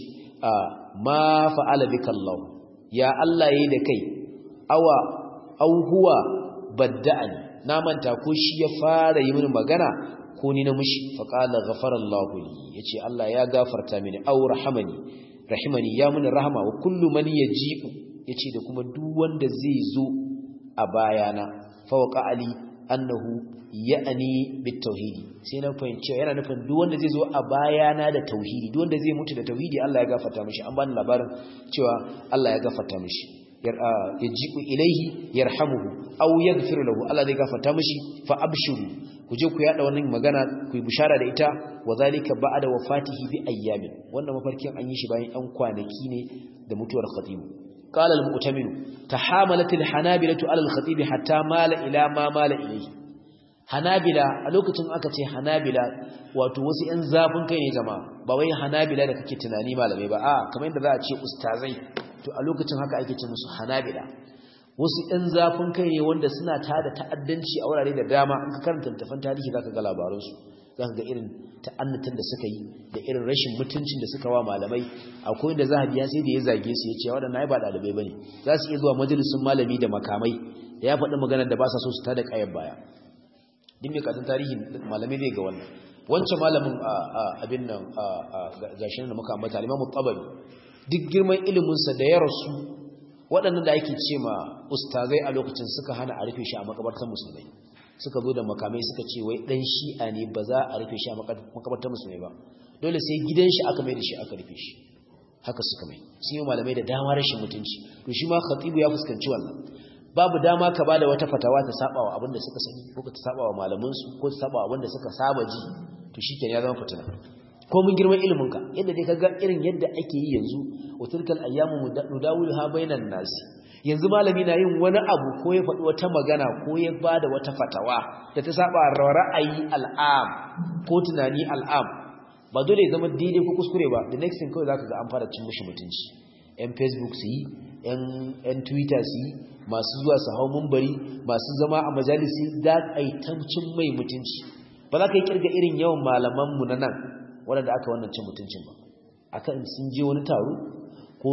ma fa'ala bika Allah ya Allah yayi da kai awa au huwa badda'ani na manta ko shi ya fara yi mini magana ko ni na mushi faqala ghafara Allahu li yace Allah ya gafarta mini aw rahamani rahimani ya mini rahama wa kullu man yaji'u yace da kuma duk wanda zai zo a bayana fa waqa ali annahu ya'ni bit tauhidi sai na fahimci yana nufin duk wanda zai zo a bayana da tauhidi duk wanda zai mutu da tauhidi Allah ya gafarta mishi an bani labarin cewa Allah ya gafarta mishi yaji'u ilaihi yarhamuhu aw yaghfiru lahu Allah zai gafarta mishi fa abshiru ku je ku yada wannan magana ku yi bishara da ita wa zalika ba'da wafatihi bi ayyamin wannan mafarkin an yi shi bayan ɗan kwanaki ne da mutuwar khatib qala al-mu'tamin tahamalat al-hanabilatu ala al-khatib hatta mala ila ma mala ilayhi hanabila a lokacin aka ce hanabila wato wasu ƴan zafin kai ne jama'a ba wai hanabila da kake tunani malamai ba a kamar yadda za a ce ustazai to a lokacin haka ake ce musu hanabila wasu ɗan zafin kai ne wanda suna tada ta'addanci a wurare da dama in ka karanta littafin tarihi zaka ga labaransu zaka ga irin ta'annatin da suka yi da irin rashin mutuncin da suka wa malamai akwai da zahabi ya sai da ya zage su ya ce waɗannan ai ba ɗalibai bane za su iya zuwa majalisun malami da makamai da ya faɗi maganar da ba sa so su tada kayan baya din mai katin tarihi malamai zai ga wannan wancan malamin abin nan gashin da muka ambata al-Imam tabari duk girman iliminsa da ya rasu waɗannan da ake ce ma ustazai a lokacin suka hana a rufe shi a makabartar musulmai suka zo da makamai suka ce wai ɗan shi'a ne ba za a rufe shi a makabartar musulmai ba dole sai gidan shi aka mai da shi aka rufe shi haka suka mai sun yi malamai da dama rashin mutunci to shi ma khatibu ya fuskanci wannan babu dama ka bada wata fatawa ta saba wa abin da suka sani ko ta saba wa malamansu ko ta saba wa abin da suka saba ji to shikenan ya zama fitina ko mun girman iliminka yadda dai kaga irin yadda ake yi yanzu wa tilkal ayyamu nudawilha bainan nasi yanzu malami na yin wani abu ko ya faɗi wata magana ko ya bada wata fatawa da ta saba ra'ayi al'am ko tunani al'am ba dole ya zama daidai ko kuskure ba the next thing kawai zaka ga an fara cin mushi mutunci yan facebook su yi yan twitter su yi masu zuwa su hau mumbari masu zama a majalisi da aitancin mai mutunci ba za ka yi kirga irin yawan malamanmu na nan waɗanda aka wannan cin mutuncin ba akan sun je wani taro ko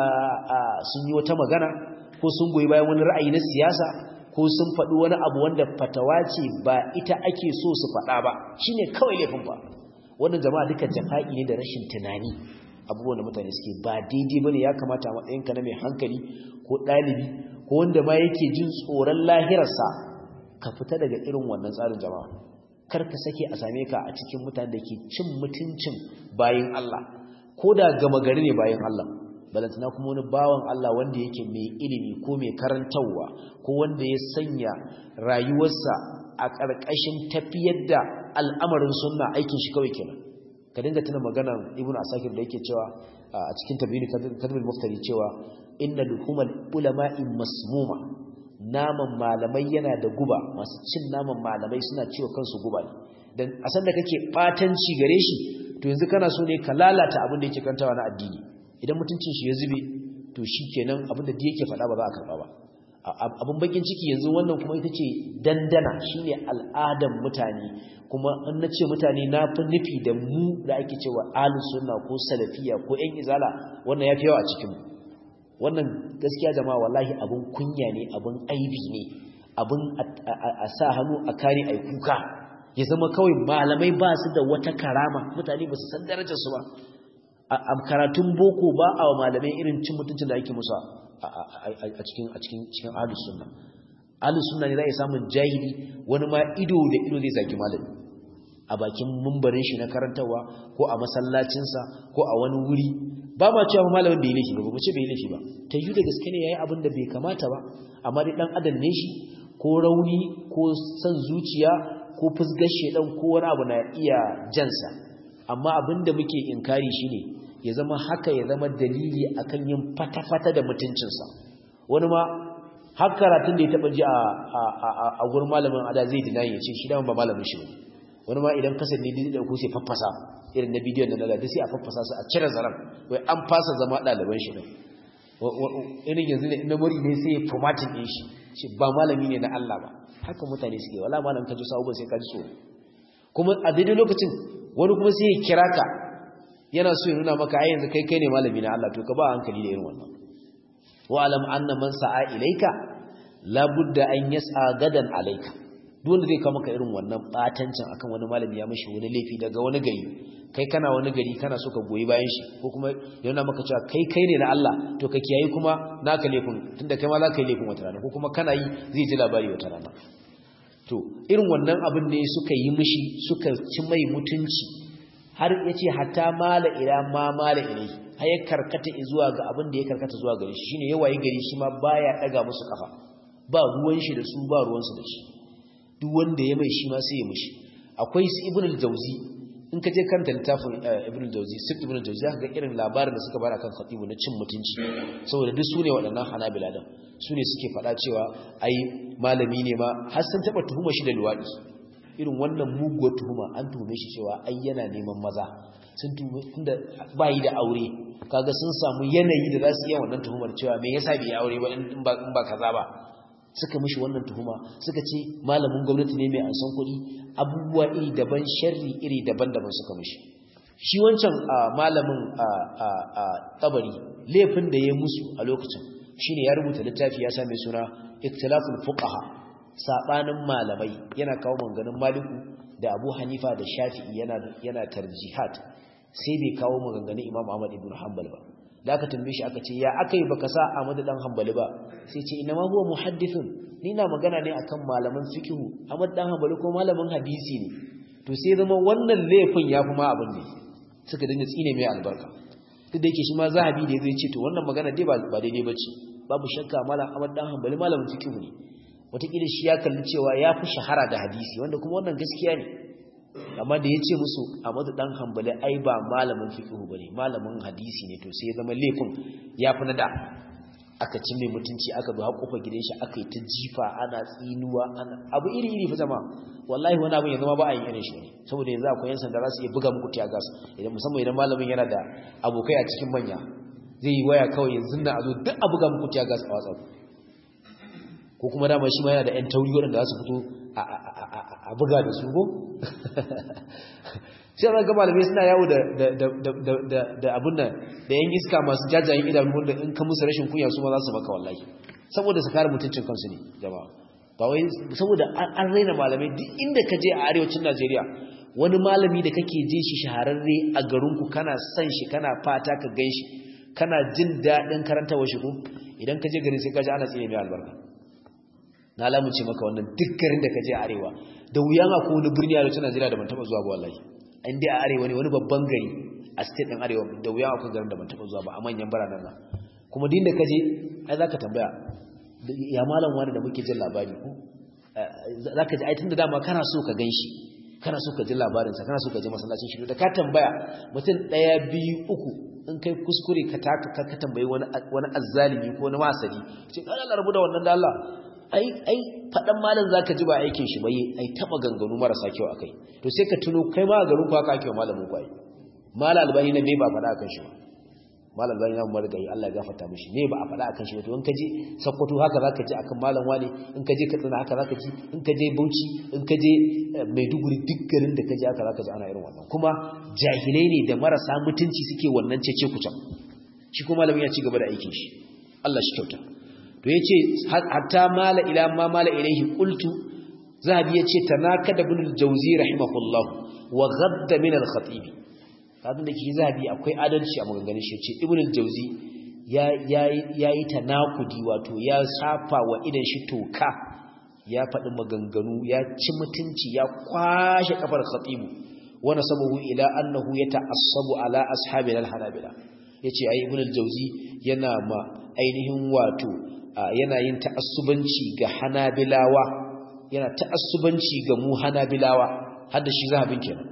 sun yi wata magana ko sun goyi bayan wani ra'ayi na siyasa ko sun faɗi wani abu wanda fatawa ce ba ita ake so su faɗa ba shine kawai laifin ba wannan jama'a duka jafa'i ne da rashin tunani abubuwan da mutane suke ba daidai bane ya kamata a matsayinka na mai hankali ko ɗalibi ko wanda ma yake jin tsoron lahirarsa ka fita daga irin wannan tsarin jama'a kar ka sake a same ka a cikin mutane da ke cin mutuncin bayin Allah ko da gama gari ne bayin Allah balantana kuma wani bawan Allah wanda yake mai ilimi ko mai karantarwa ko wanda ya sanya rayuwarsa a ƙarƙashin tafiyar da al'amarin sunna aikin shi kawai kenan ka dinga tuna maganar ibnu asakir da yake cewa a cikin tabiini kadmul muftari cewa inna luhumal ulama'i masmuma naman malamai yana da guba masu cin naman malamai suna ciwo kansu guba ne dan a san da kake batanci gare shi to yanzu kana so ne ka lalata abin da yake kantawa na addini idan mutuncin shi ya zube to shikenan abin da yake faɗa ba za a karɓa ba abin bakin ciki yanzu wannan kuma ita ce dandana shine al'adan mutane kuma in na ce mutane na fi nufi da mu da ake cewa ahlus sunna ko salafiya ko yan izala wannan ya fi yawa a cikinmu wannan gaskiya jama'a wallahi abin kunya ne abin aibi ne abin a sa hannu a kare ai kuka ya zama kawai malamai ba su da wata karama mutane ba su san darajar su ba a karatun boko ba a wa malamai irin cin mutuncin da ake musa a cikin a cikin cikin ahlus sunna ahlus sunna ne za ya samun jahili wani ma ido da ido zai zaki malami a bakin mumbarin shi na karantawa ko a masallacinsa ko a wani wuri ba ma cewa malamin bai laifi ba ba ce bai laifi ba ta yi da gaske ne yayi abin da bai kamata ba amma dai dan adam ne shi ko rauni ko san zuciya ko fusgar shedan ko wani abu na iya jansa amma abin da muke inkari shine ya zama haka ya zama dalili akan yin fata-fata da mutuncinsa wani ma har karatun da ya taba ji a gurin malamin ada zai dina ya ce shi dama ba malamin shi ba wani ma idan kasar ne da ku sai faffasa irin na bidiyon da nada sai a faffasa su a cire zaran wai an fasa zama ɗaliban shi ne irin yanzu ne na mori ne sai ya formatin ɗin shi shi ba malami ne na Allah ba haka mutane suke wala malam ka ji sa'uban sai ka ji tsoro kuma a daidai lokacin wani kuma sai ya kira ka yana so ya nuna maka ai yanzu kai kai ne malami na Allah to ka ba hankali da irin wannan wa alam anna man sa'a ilaika la budda an yas'a gadan alaika duk wanda zai kawo maka irin wannan batancin akan wani malami ya mishi wani laifi daga wani gari kai kana wani gari kana so ka goyi bayan shi ko kuma yana maka cewa kai kai ne na Allah to ka kiyayi kuma naka laifin tunda kai ma za ka yi laifin wata rana ko kuma kana yi zai ji labari wata rana to irin wannan abin ne suka yi mishi suka ci mai mutunci har ya ce hatta mala ila ma mala ilai har ya karkata zuwa ga abin da ya karkata zuwa gare shi shine yawaye gari shi ma baya daga musu kafa ba ruwan shi da su ba ruwan su da shi duk wanda ya mai shi ma sai ya mishi akwai su ibn al-jawzi in ka je kanta littafin ibn al-jawzi sif ibn al-jawzi zaka ga irin labarin da suka bada kan khatibu na cin mutunci saboda duk sune waɗannan hanabila din sune suke faɗa cewa ai malami ne ma har sun taba tuhuma shi da luwadi irin wannan muguwar tuhuma an tuhume shi cewa ai yana neman maza sun tuhume tunda bayi da aure kaga sun samu yanayi da za su iya wannan tuhumar cewa me yasa bai aure ba in ba in ba kaza ba suka mishi wannan tuhuma suka ce malamin gwamnati ne mai ansan kuɗi abubuwa iri daban sharri iri daban-daban suka mishi shi wancan malamin tabari laifin da ya musu a lokacin shine ya rubuta littafi ya sa mai suna ikhtilaful fuqaha sabanin malamai yana kawo manganin maliku da abu hanifa da shafi'i yana yana tarjihat sai bai kawo maganganun imam ahmad ibn hanbal ba da aka tambaye shi aka ce ya akai baka sa ahmad dan hanbali ba sai ce ina ma huwa muhaddithun ni na magana ne akan malaman fiqhu ahmad dan hanbali ko malamin hadisi ne to sai zama wannan laifin yafi ma abin ne suka dinga tsine mai albarka duk da yake shi ma zahabi da zai ce to wannan magana dai ba daidai bace babu shakka malam ahmad dan hanbali malamin fiqhu ne wataƙila shi ya kalli cewa ya fi shahara da hadisi wanda kuma wannan gaskiya ne amma da ya ce musu a madu ɗan hambali ai ba malamin fiƙihu ba ne malamin hadisi ne to sai ya zama laifin ya fi na da aka ci mai mutunci aka zo haƙofa gidan shi aka yi ta jifa ana tsinuwa ana abu iri iri fa zama wallahi wani abin ya zama ba a yi irin shi ne saboda yanzu akwai yan sanda za su iya buga muku tiya gas idan musamman idan malamin yana da abokai a cikin manya zai yi waya kawai yanzu na azo duk abu ga muku tiya gas a WhatsApp ko kuma dama shi ma yana da ƴan tauri waɗanda za su fito a buga da su ko sai ran ga malamai suna yawo da da abun nan da yan iska masu jajayen idanu wanda in ka musu rashin kunya su ma za su maka wallahi saboda su kare mutuncin kansu ne jama'a ba wai saboda an raina malamai duk inda ka je a arewacin Najeriya wani malami da kake je shi shahararre a garinku kana son shi kana fata ka gan shi kana jin daɗin karantawa shi ko idan ka je garin sai ka ji ana tsine mai albarka na lamunce maka wannan duk garin da ka je arewa da wuya ma ko wani birni a arewacin Najeriya da ban taɓa zuwa ba wallahi in dai a arewa ne wani babban gari a state ɗin arewa da wuya akwai garin da ban taɓa zuwa ba a manyan biranen nan kuma din da ka je ai za ka tambaya ya malam wani da muke jin labari ko za ka ji ai tun da dama kana so ka gan shi kana so ka ji labarinsa kana so ka ji masallacin shi da ka tambaya mutum ɗaya biyu uku in kai kuskure ka taka ka tambayi wani wani azzalimi ko wani masali ce kana Allah rabu da wannan da Allah ai ai fadan malam zaka ji ba aikin shi bai ai taba ganganu marasa kyau akai to sai ka tuno kai ma garin ku haka ake wa malamin ku ai malal albani na me ba fada akan shi ba malam albani na umar gai Allah ya gafarta mishi me ba a fada akan shi ba to in ka je sakkwato haka zaka ji akan malam wani in ka je katsina haka zaka ji in ka je bauchi in ka je maiduguri duk garin da ka je haka zaka ji ana irin wannan kuma jahilai ne da marasa mutunci suke wannan cece kucan shi kuma malamin ya ci gaba da aikin shi Allah shi kyauta to yace hatta mala ila ma mala ilaihi qultu zahabi yace tanakada ibn al-jawzi rahimahullah wa ghadda min al-khatib kadin da ke zahabi akwai adalci a maganganun shi yace ibn al-jawzi ya yayi tanakudi wato ya safa wa idan shi toka ya faɗi maganganu ya ci mutunci ya kwashe kafar khatibu wa nasabahu ila annahu yata'assabu ala ashabil al-hanabila yace ai ibn al-jawzi yana ma ainihin wato yana yin ta'assubanci ga hanabilawa yana ta'assubanci ga mu hanabilawa har da shi zahabin kenan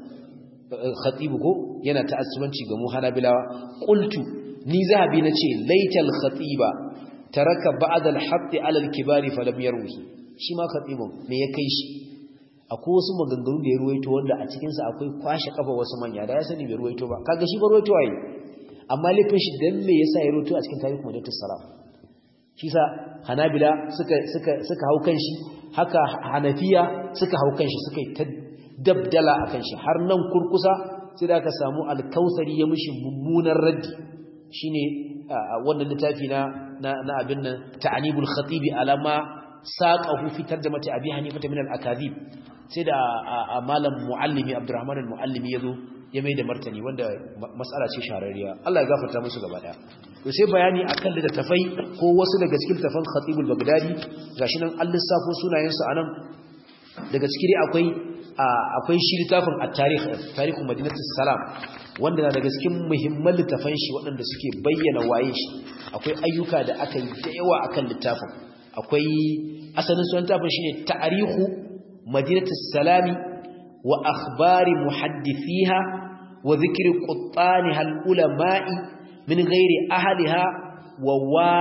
khatibu ko yana ta'assubanci ga mu hanabilawa qultu ni zahabi nace laital khatiba taraka ba'd al-hadd 'ala al-kibari falam yarwi shi ma khatibun me ya kai shi akwai wasu maganganu da ya ruwaito wanda a cikin sa akwai kwashe kafa wasu manya da ya sani bai ruwaito ba kaga shi ba ruwaito waye amma laifin shi dan me yasa ya ruwaito a cikin tarihi madatus salam shi sa hanabila suka suka suka hau kan shi haka hanafiya suka hau kan shi suka yi ta dabdala akan shi har nan kurkusa sai da aka samu alkausari ya mishi mummunan raddi shine wannan littafi na na abin nan ta'anibul khatibi alama saqahu fi tarjamati abi hanifa min al-akadhib sai da malam muallimi abdurrahman al-muallimi yazo ya mai da martani wanda mas'ala ce shararriya Allah ya gafarta musu gaba daya to sai bayani akan littafai ko wasu daga cikin littafan khatibul bagdadi gashi nan an lissafo sunayen su anan daga ciki akwai akwai shi littafin at-tarikh tarihu madinatus salam wanda na daga cikin muhimman littafan shi waɗanda suke bayyana waye shi akwai ayyuka da aka yi da yawa akan littafin akwai asalin sunan littafin shine tarihu madinatus salami wa akhbari muhaddithiha wa dhikri quttaniha al-ulama'i min ghairi ahliha wa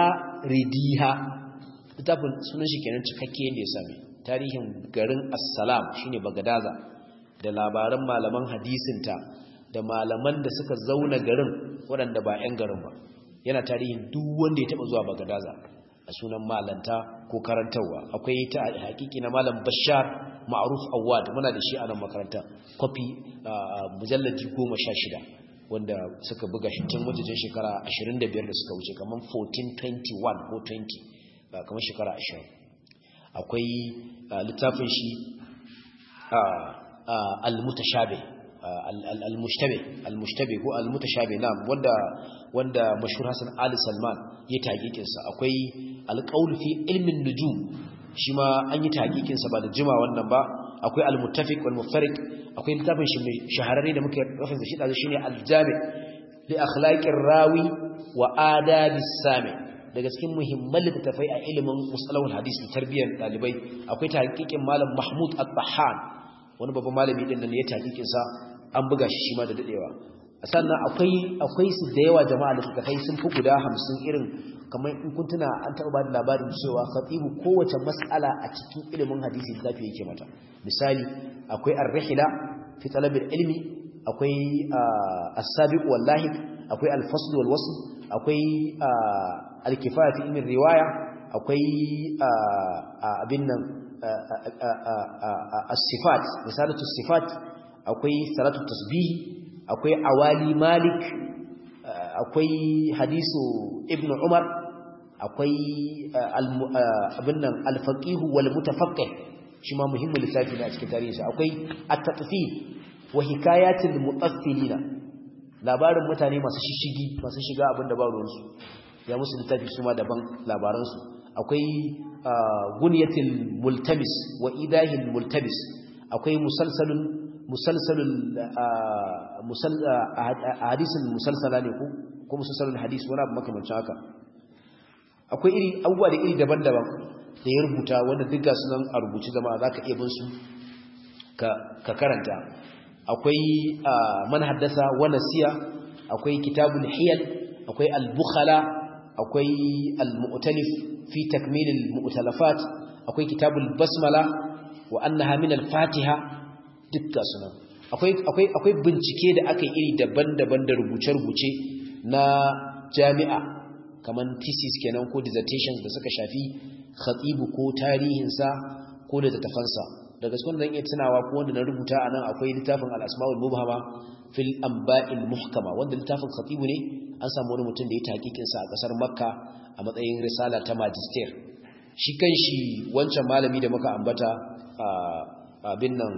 waridiha littafin sunan shi kenan cikakke yadda ya same tarihin garin assalam shine bagadaza da labaran malaman hadisinta da malaman da suka zauna garin waɗanda ba 'yan garin ba yana tarihin duk wanda ya taɓa zuwa bagadaza a sunan malanta ko karantarwa akwai ta hakiki na malam bashar ma'ruf awad muna da shi a nan makaranta kwafi mujallaji goma sha shida wanda suka buga shi tun wajen shekara 25 da suka wuce kamar 1421 ko 20 ba kamar shekara 20 akwai littafin shi al-mutashabi al-mushtabi al-mushtabi ko al-mutashabi na wanda wanda mashhur Hassan Ali Salman ya taqiqin sa akwai al-qawl fi ilmin nujum shi ma an yi taqiqin sa ba da jima wannan ba akwai al-muttafiq wal muftariq akwai littafin shi mai shahararre da muke rafin shi da shine al-jami li akhlaqir rawi wa adabis sami daga cikin muhimman littafai a ilimin musalahul hadis da tarbiyyar dalibai akwai tahqiqin malam Mahmud At-Tahan wani babban malami din nan ya tahqiqin sa an buga shi shi ma da dadewa sannan akwai akwai su da yawa jama'a littafai sun fi guda 50 irin kamar in kun tuna an taɓa ba da labarin cewa khatibu kowace mas'ala a cikin ilimin hadisi littafi yake mata misali akwai ar-rihla fi talabil ilmi akwai as-sabiq wallahi akwai al-fasl wal wasl akwai al-kifaya fi ilmin riwaya akwai abin nan as-sifat misalatu sifat akwai salatu tasbih akwai awali malik akwai hadisu ibnu umar akwai abin nan al-faqih wal mutafaqqih shi ma muhimmin lissafi ne a cikin tarihinsa akwai at-tatfil wa hikayatil mutaffilina labarin mutane masu shishigi masu shiga abin da ba ruwansu ya musu littafi su ma daban labaransu akwai gunyatil multabis wa idahil multabis akwai musalsalun musalsalul hadisin musalsala ne ko ko musalsalul hadis wani abu makamancin haka akwai iri abubuwa da iri daban-daban da ya rubuta wanda duk ga sunan a rubuci zama za ka iya bin su ka karanta akwai man haddasa wa nasiya akwai kitabul hiyal akwai al-bukhala akwai al-mu'talif fi takmil al-mu'talafat akwai kitabul basmala wa annaha min al-fatiha dukkan sunan akwai akwai akwai bincike da aka yi iri daban-daban da rubuce-rubuce na jami'a kaman thesis kenan ko dissertations da suka shafi khatibu ko tarihinsa ko da tafansa daga cikin zan iya tunawa ko wanda na rubuta a nan akwai littafin al-asma'ul mubhama fil anba'il muhkama wanda littafin khatibu ne an samu wani mutum da ya tahqiqin sa a kasar makka a matsayin risala ta magister shi kanshi wancan malami da muka ambata abin nan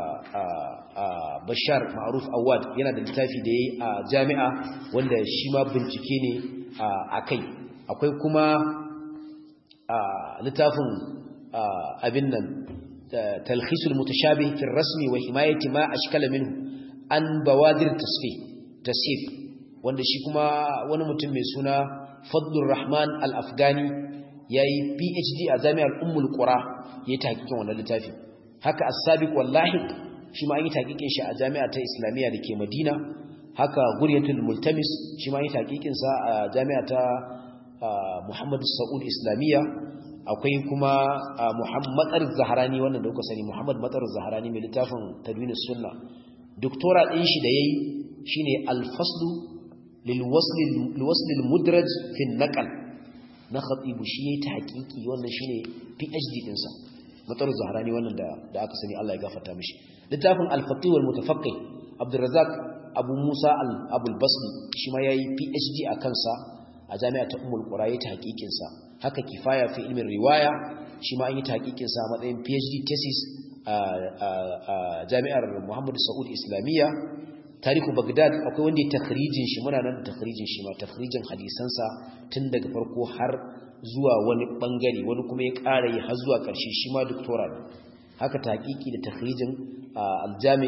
bashar ma'ruf awad yana da littafi da yayi a jami'a wanda shi ma bincike ne a kai akwai kuma littafin abin nan talhisul mutashabih fi rasmi wa himayati ma ashkala minhu an bawadir tasfih tasif wanda shi kuma wani mutum mai suna Fadlur Rahman Al-Afghani yayi PhD a Jami'ar Ummul Qura yayi tahqiqin wannan littafi haka As-Sabiq wallahi shi ma an yi tahqiqin shi a Jami'a ta Islamiyya dake Madina haka Guryatul Multamis shi ma an yi tahqiqin sa a Jami'a ta Muhammad Saud Islamiyya akwai kuma Muhammad Zaharani wannan da kuka sani Muhammad Matar Zaharani mai littafin Tadwinus Sunna doktora din shi da yayi shine al-faslu lil wasl lil wasl al mudraj fi an-naql na khatib shi yayi tahqiqi wannan shine PhD din sa Matar Zaharani wannan da da aka sani Allah ya gafarta mishi littafin al-faqih wal mutafaqqih Abdurrazzaq Abu Musa al-Abu al-Basri shi ma yayi PhD a kansa a jami'a ta Ummul Qura yayi tahqiqin sa haka kifaya fi ilmin riwaya shi ma an yi tahqiqin sa matsayin PhD thesis a jami'ar Muhammadu Saud Islamiyya tarihu Baghdad akwai wanda ya takhrijin shi muna nan takhrijin shi ma takhrijin hadisan sa tun daga farko har zuwa wani bangare wani kuma ya ƙara yi har zuwa ƙarshe shi ma doctora ne haka tahqiqi da takhrijin aljami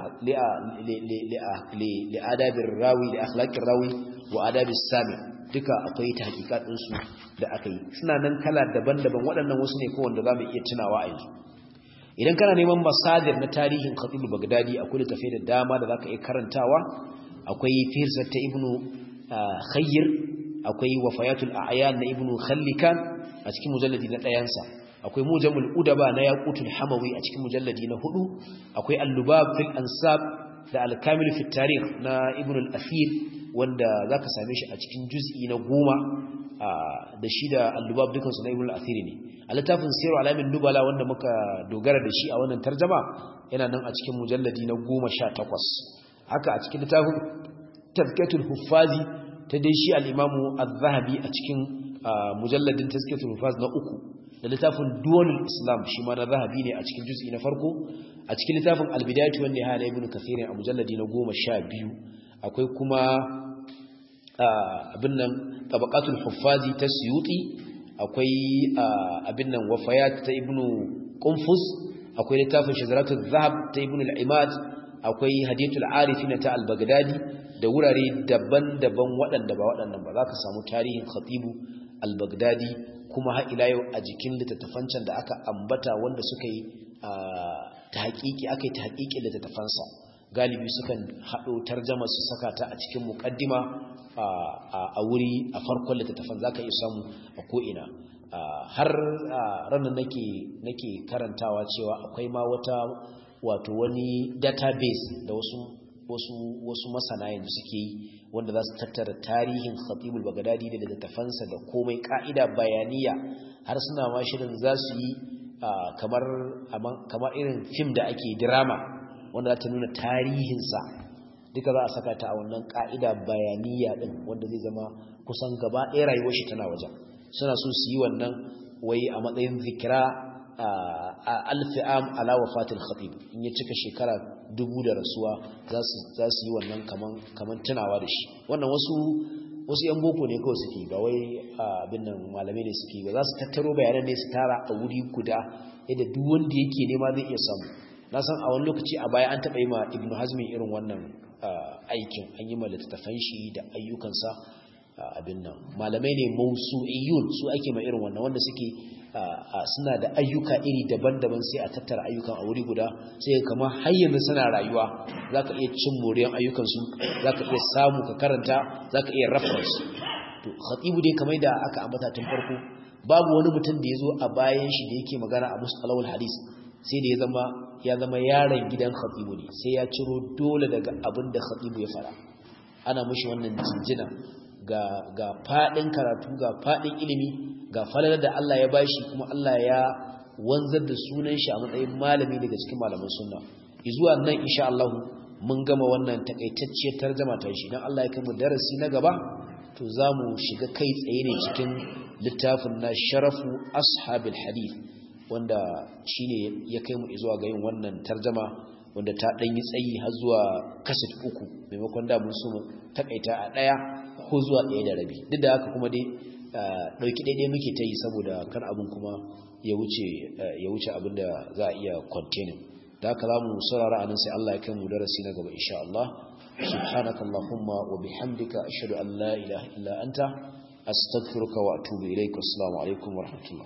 li adabir rawi li akhlaqir rawi wa adabis sami duka akwai tahqiqat din su da aka yi suna nan kala daban-daban waɗannan wasu ne ko wanda zamu iya tunawa a yanzu idan kana neman masadir na tarihin Khatib Baghdadi akwai littafai da dama da zaka iya karantawa akwai Firsat ta Ibnu Khayyir akwai Wafayatul A'yan na Ibnu Khallikan a cikin mujalladi na ɗayansa akwai Mujamul Udaba na Yaqutul Hamawi a cikin mujalladi na hudu akwai Al-Lubab fil Ansab da Al-Kamil fi Tarikh na Ibn al-Athir wanda zaka same shi a cikin juz'i na goma da shi da Al-Lubab dukansu na Ibn al-Athir ne a littafin Sirru Alamin Nubala wanda muka dogara da shi a wannan tarjama yana nan a cikin mujalladi na goma sha takwas haka a cikin littafin Tazkiyatul Huffazi ta dai shi al-Imamu Az-Zahabi a cikin mujalladin Tazkiyatul Huffaz na uku da littafin Duwalul Islam shi ma na Zahabi ne a cikin juz'i na farko a cikin littafin Al-Bidayatu wan Nihaya na Ibn Kathir a mujalladi na goma sha biyu akwai kuma abin nan Tabaqatul Huffazi ta Suyuti akwai abin nan wafayat ta ibnu qunfus akwai littafin shazaratul zahab ta ibnu al-imad akwai hadiyatul arifin ta al-baghdadi da wurare daban-daban waɗanda ba waɗannan ba za ka samu tarihin khatibu al-baghdadi kuma har ila yau a jikin littattafancan da aka ambata wanda suka yi tahqiqi aka yi tahqiqi littattafansa galibi sukan haɗo tarjama su saka ta a cikin muqaddima a wuri a farkon littattafan zaka iya samu a ko'ina har ranar nake nake karantawa cewa akwai ma wata wato wani database da wasu wasu wasu masana yanzu suke yi wanda za su tattara tarihin khatibul bagdadi da littattafansa da komai ka'ida bayaniya har suna ma shirin za su yi kamar kamar irin fim da ake drama wanda za ta nuna tarihinsa duka za a saka ta a wannan ka'ida bayaniya din wanda zai zama kusan gaba ɗaya rayuwar shi tana wajen suna so su yi wannan wai a matsayin zikira a alfi'am ala wafatil khatib in ya cika shekara dubu da rasuwa za su yi wannan kaman tunawa da shi wannan wasu wasu yan boko ne kawai suke ba wai abin nan malamai ne suke ba za su tattaro bayanan ne su tara a wuri guda yadda duk wanda yake nema zai iya samu na san a wani lokaci a baya an taɓa yi ma ibnu hazmi irin wannan aikin an yi ma littattafan shi da ayyukansa abin nan malamai ne mausu'iyun su ake ma irin wannan wanda suke suna da ayyuka iri daban-daban sai a tattara ayyukan a wuri guda sai kama har yanzu suna rayuwa za ka iya cin moriyan ayyukansu za ka iya samu ka karanta za ka iya reference to khatibu dai kamar da aka ambata tun farko babu wani mutum da ya zo a bayan shi da yake magana a musalawul hadis sai da ya zama ya zama yaron gidan khatibu ne sai ya ciro dole daga abin da khatibu ya fara ana mushi wannan jinjina ga ga fadin karatu ga fadin ilimi ga falalar da Allah ya bashi kuma Allah ya wanzar da sunan shi a matsayin malami daga cikin malaman sunna zuwa nan insha Allah mun gama wannan takaitacciyar tarjuma ta shi dan Allah ya kai mu darasi na gaba to zamu shiga kai tsaye ne cikin littafin na sharafu ashabil hadith wanda shine ya kai mu zuwa ga yin wannan tarjuma wanda ta dan yi tsayi har zuwa kaset uku maimakon da mun so mu takaita a daya ko zuwa ɗaya da rabi duk da haka kuma dai ɗauki ɗaiɗai muke ta yi saboda kan abin kuma ya wuce abin da za a iya containing da haka za mu saurara a nan sai Allah ya kai mu darasi na gaba insha Allah subhanaka allahumma wa bihamdika ashhadu an la ilaha illa anta astaghfiruka wa atubu ilaik assalamu alaikum wa rahmatullah